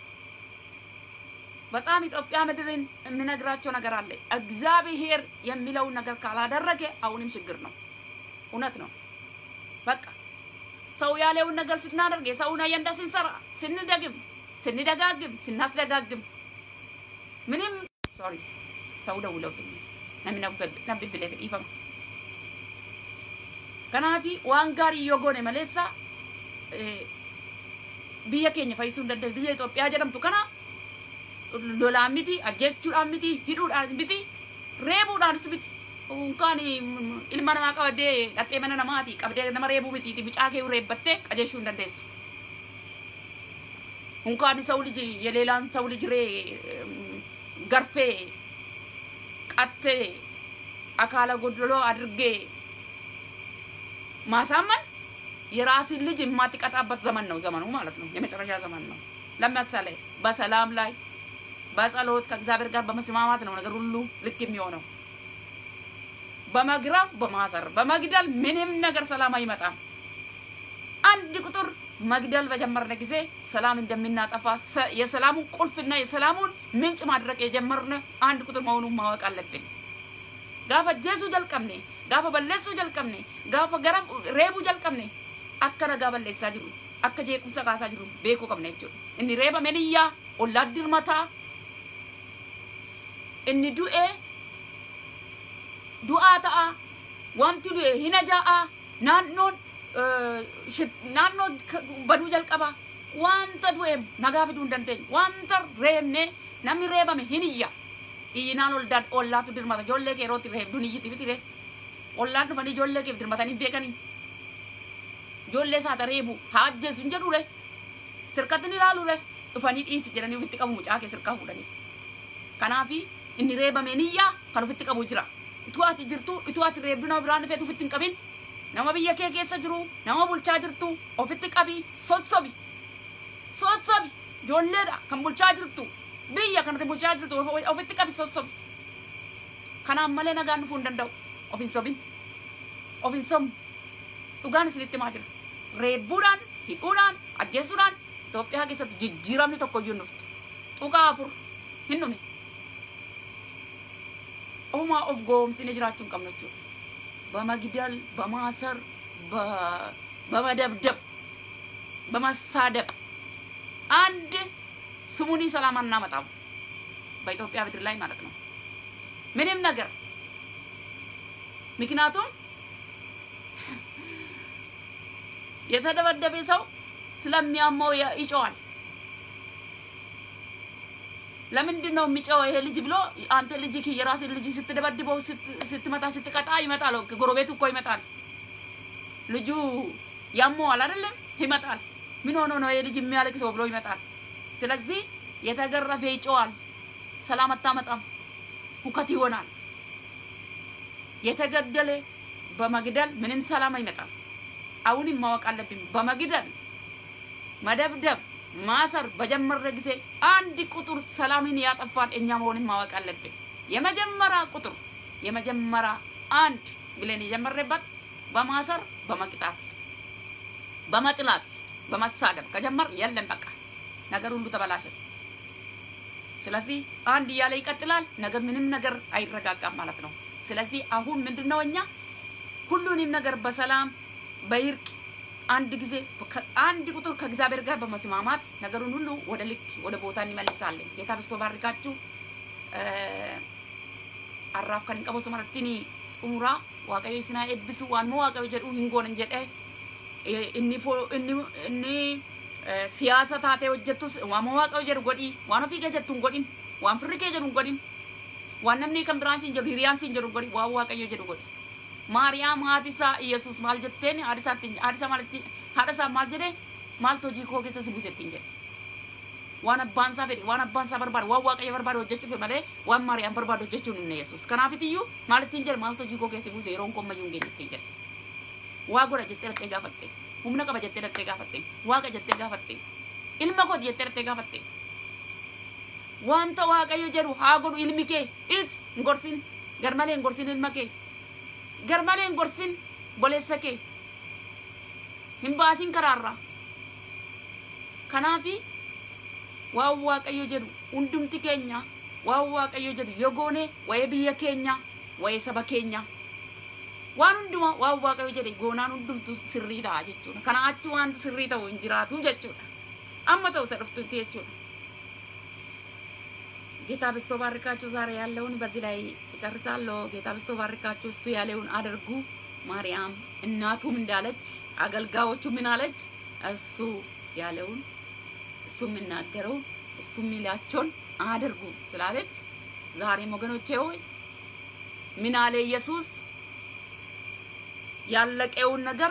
በጣም ኢትዮጵያ ምድርን የምነግራቸው ነገር አለ። እግዚአብሔር የሚለውን ነገር ካላደረገ አሁንም ችግር ነው። እውነት ነው። በቃ ሰው ያለውን ነገር ስናደርግ የሰውን አጀንዳ ስንሰራ፣ ስንደግም፣ ስንደጋግም፣ ስናስደጋግም ምንም ሶሪ ሰው ደውለውብኝ namni na bibbilee dhiifama. Kanaafi waan gaarii yoo goone maleessa biyya keenya fayyisuu hin dandeenye biyya Itoophiyaa jedhamtu kana lolaan miti ajjechuudhaan miti hidhuudhaan miti reebuudhaanis miti. Unkaan ilma namaa qabdee dhattee mana namaati qabdee nama reebuu miti bicaa kee reebbattee qajeeshuu hin dandeessu. እንኳን ሰው ልጅ የሌላን ሰው ልጅ ሬ ገርፌ ቀቴ አካለ ጎድሎ አድርጌ ማሳመን የራስን ልጅ የማትቀጣበት ዘመን ነው ዘመኑ ማለት ነው። የመጨረሻ ዘመን ነው። ለምሳሌ በሰላም ላይ በጸሎት ከእግዚአብሔር ጋር በመስማማት ነው ነገር ሁሉ ልክ የሚሆነው። በመግራፍ በማሰር በመግደል ምንም ነገር ሰላም አይመጣም። አንድ ቁጥር መግደል በጀመርነ ጊዜ ሰላም እንደምናጠፋ የሰላሙን ቁልፍና የሰላሙን ምንጭ ማድረግ የጀመርነ አንድ ቁጥር መሆኑን ማወቅ አለብን። ጋፈ ጀሱ ጀልቀምኔ ጋፈ በሌሱ ጀልቀምኔ ጋፈ ገረ ሬቡ ጀልቀምኔ አከ ነጋ በሌሳ ጅሩ አከ ጄቁምሰ ካሳ ጅሩ ቤኩ ቀምነ ጀchuudha. Inni reeba meniyyaa ollaa dirmataa inni du'e du'aa ta'a wanti du'e hin ajaa'a naannoon naannoo baduu jalqaba wanta du'e nagaa fiduu hin dandeenyu wanta reebne namni reebame hin iyya iyyinaan oldaan ollaatu dirmata ijoollee kee yerootti reebduun iyyiti bitire ollaan dhufanii ijoollee keef dirmatanii beekanii ijoollee isaata reebu haa ajjeesu hin jedhure sirkatti ni ilaalure dhufanii dhiisi jedhanii ofitti qabu mucaa kee sirkaa fuudhanii kanaafi inni reebame niyyaa kan ofitti qabu jira ituu ati jirtu ituu ati reebdu nama biraan dhufeetu ofitti hin qabin nama biyya kee keessa jiru nama bulchaa jirtu ofitti qabi sossobi sossobi ijoolleedha kan bulchaa jirtu biyya kanatti bulchaa jirtu ofitti qabi sossobi kanaan malee nagaan dhufuu hin danda'u of hin sobin of hin sobnu dhugaan isinitti himaa jira reebbuudhaan hidhuudhaan ajjeesuudhaan Itoophiyaa keessatti jijjiiramni tokko iyyuu hin dhuftu tuqaa afur hin dhume ofumaa of goomsine jiraachuu hin qabnu jechuudha በመግደል በማሰር በመደብደብ በመሳደብ አንድ ስሙኒ ሰላም አናመጣም በኢትዮጵያ ምድር ላይ ማለት ነው። ምንም ነገር ምክንያቱም የተደበደበ ሰው ስለሚያመው ይጮዋል። ለምንድን ነው የሚጨው ይሄ ልጅ ብሎ አንተ ልጅ የራስን ልጅ ስትደበድበው ስትመታ ስትቀጣ ይመጣል። ጎረቤቱ እኮ ይመጣል። ልጁ ያመዋል አይደለም? ይመጣል። ምን ሆኖ ነው ይሄ ልጅ የሚያለቅሰው ብሎ ይመጣል። ስለዚህ የተገረፈ ይጮዋል። ሰላም አታመጣም፣ ሁከት ይሆናል። የተገደለ በመግደል ምንም ሰላም አይመጣም። አሁንም ማወቅ አለብን። በመግደል መደብደብ ማሰር በጀመረ ጊዜ አንድ ቁጥር ሰላምን ያጠፋን እኛ መሆንን ማወቅ አለብን። የመጀመሪያ ቁጥር የመጀመሪያ አንድ ብለን የጀመረበት በማሰር በመቅጣት በመጥላት በመሳደብ ከጀመር የለም በቃ ነገር ሁሉ ተበላሸ። ስለዚህ አንድ እያለ ይቀጥላል። ነገር ምንም ነገር አይረጋጋም ማለት ነው። ስለዚህ አሁን ምንድነው እኛ ሁሉንም ነገር በሰላም በይርቅ አንድ ጊዜ አንድ ቁጥር ከእግዚአብሔር ጋር በመስማማት ነገሩን ሁሉ ወደ ልክ ወደ ቦታ እንመልሳለን። ጌታ በስቶ ባርካችሁ። አራፍ ከን ቀበሱ መረቲኒ ጡሙራ ዋቀዮ ስና ኤብሱ ዋንሞ ዋቀዮ ጀዱ ሂንጎን ጀደ እኒ እኒ እኒ siyaasa taatee hojjettus waan waaqayyo jedhu godhi waan ofii kee jettu hin godhin waan firri kee jedhu hin godhin waan namni kan biraan siin jedhu hiriyaan siin jedhu hin godhin waan waaqayyo jedhu godhi maariyaam haati isaa yesus maal jetteen haadha isaatti haadha isaa maalitti haadha isaa maal jedhe maaltu hojii koo keessa si buusettiin jedhe waan abbaan isaa fedhe waan abbaan isaa barbaade waan waaqayyo barbaade hojjechuuf malee waan maariyaam barbaade hojjechuun hin yesus kanaafitiyyuu maalittiin jedhe maaltu hojii koo keessa buuse yeroon koo ammayyuu hin geenye jedhe waa godha jettee dhattee gaafatte humna qaba jettee dhattee gaafatte waaqa jettee gaafatte ilma kooti jettee dhattee gaafatte wanta waaqayyo jedhu haa godhu ilmi kee isi hin gorsin garmalee hin gorsin ilma kee garmalee hin gorsin boleessa kee hin baasin karaarraa kanaafi waan waaqayyo jedhu hundumti keenya waan waaqayyo jedhu yoo goone wayee biyya keenya wayee saba keenya waan hundumaa waan waaqayyo jedhe goonaan hundumtu sirrii ta'a jechuudha. Kana achi waan sirrii ta'u hin jiraatu jechuudha. Amma ta'u isa dhuftutti jechuudha. ጌታ በስቶ ባርካችሁ። ዛሬ ያለውን በዚህ ላይ እጨርሳለሁ። ጌታ በስቶ ባርካችሁ። እሱ ያለውን አድርጉ። ማርያም እናቱም እንዳለች አገልጋዮቹ ምን አለች? እሱ ያለውን እሱ የሚናገረውን እሱ የሚላቸውን አድርጉ ስላለች ዛሬም ወገኖቼ ሆይ ምን አለ ኢየሱስ? ያለቀውን ነገር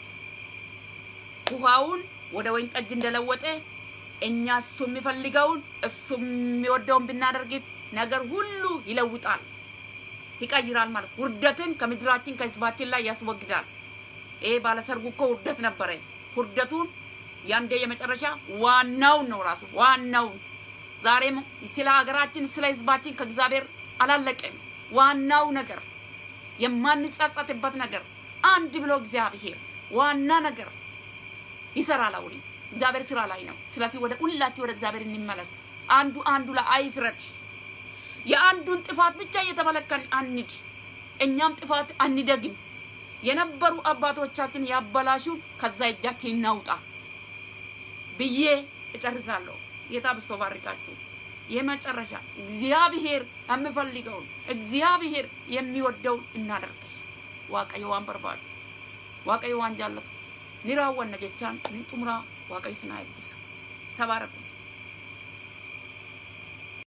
ውሃውን ወደ ወይን ጠጅ እንደለወጠ እኛ እሱ የሚፈልገውን እሱ የሚወደውን ብናደርግ ነገር ሁሉ ይለውጣል፣ ይቀይራል ማለት ውርደትን ከምድራችን ከህዝባችን ላይ ያስወግዳል። ይሄ ባለሰርጉ እኮ ውርደት ነበረ። ውርደቱን ያንዴ የመጨረሻ ዋናውን ነው ራሱ ዋናውን። ዛሬም ስለ ሀገራችን ስለ ህዝባችን ከእግዚአብሔር አላለቀም። ዋናው ነገር የማንጸጸትበት ነገር አንድ ብሎ እግዚአብሔር ዋና ነገር ይሰራል። አሁን እግዚአብሔር ስራ ላይ ነው። ስለዚህ ወደ ሁላችን ወደ እግዚአብሔር እንመለስ። አንዱ አንዱ ላይ አይፍረድ። የአንዱን ጥፋት ብቻ እየተመለከን አንድ እኛም ጥፋት አንደግም። የነበሩ አባቶቻችን ያበላሹን ከዛ እጃችን እናውጣ ብዬ እጨርሳለሁ። ጌታ ብስቶ ባርካችሁ። የመጨረሻ እግዚአብሔር የሚፈልገውን እግዚአብሔር የሚወደውን እናደርግ። waaqayyo waan barbaadu waaqayyo waan jaallatu ni raawwanna jechaan ni xumuraa waaqayyo sinaa eebbisu tabaaraku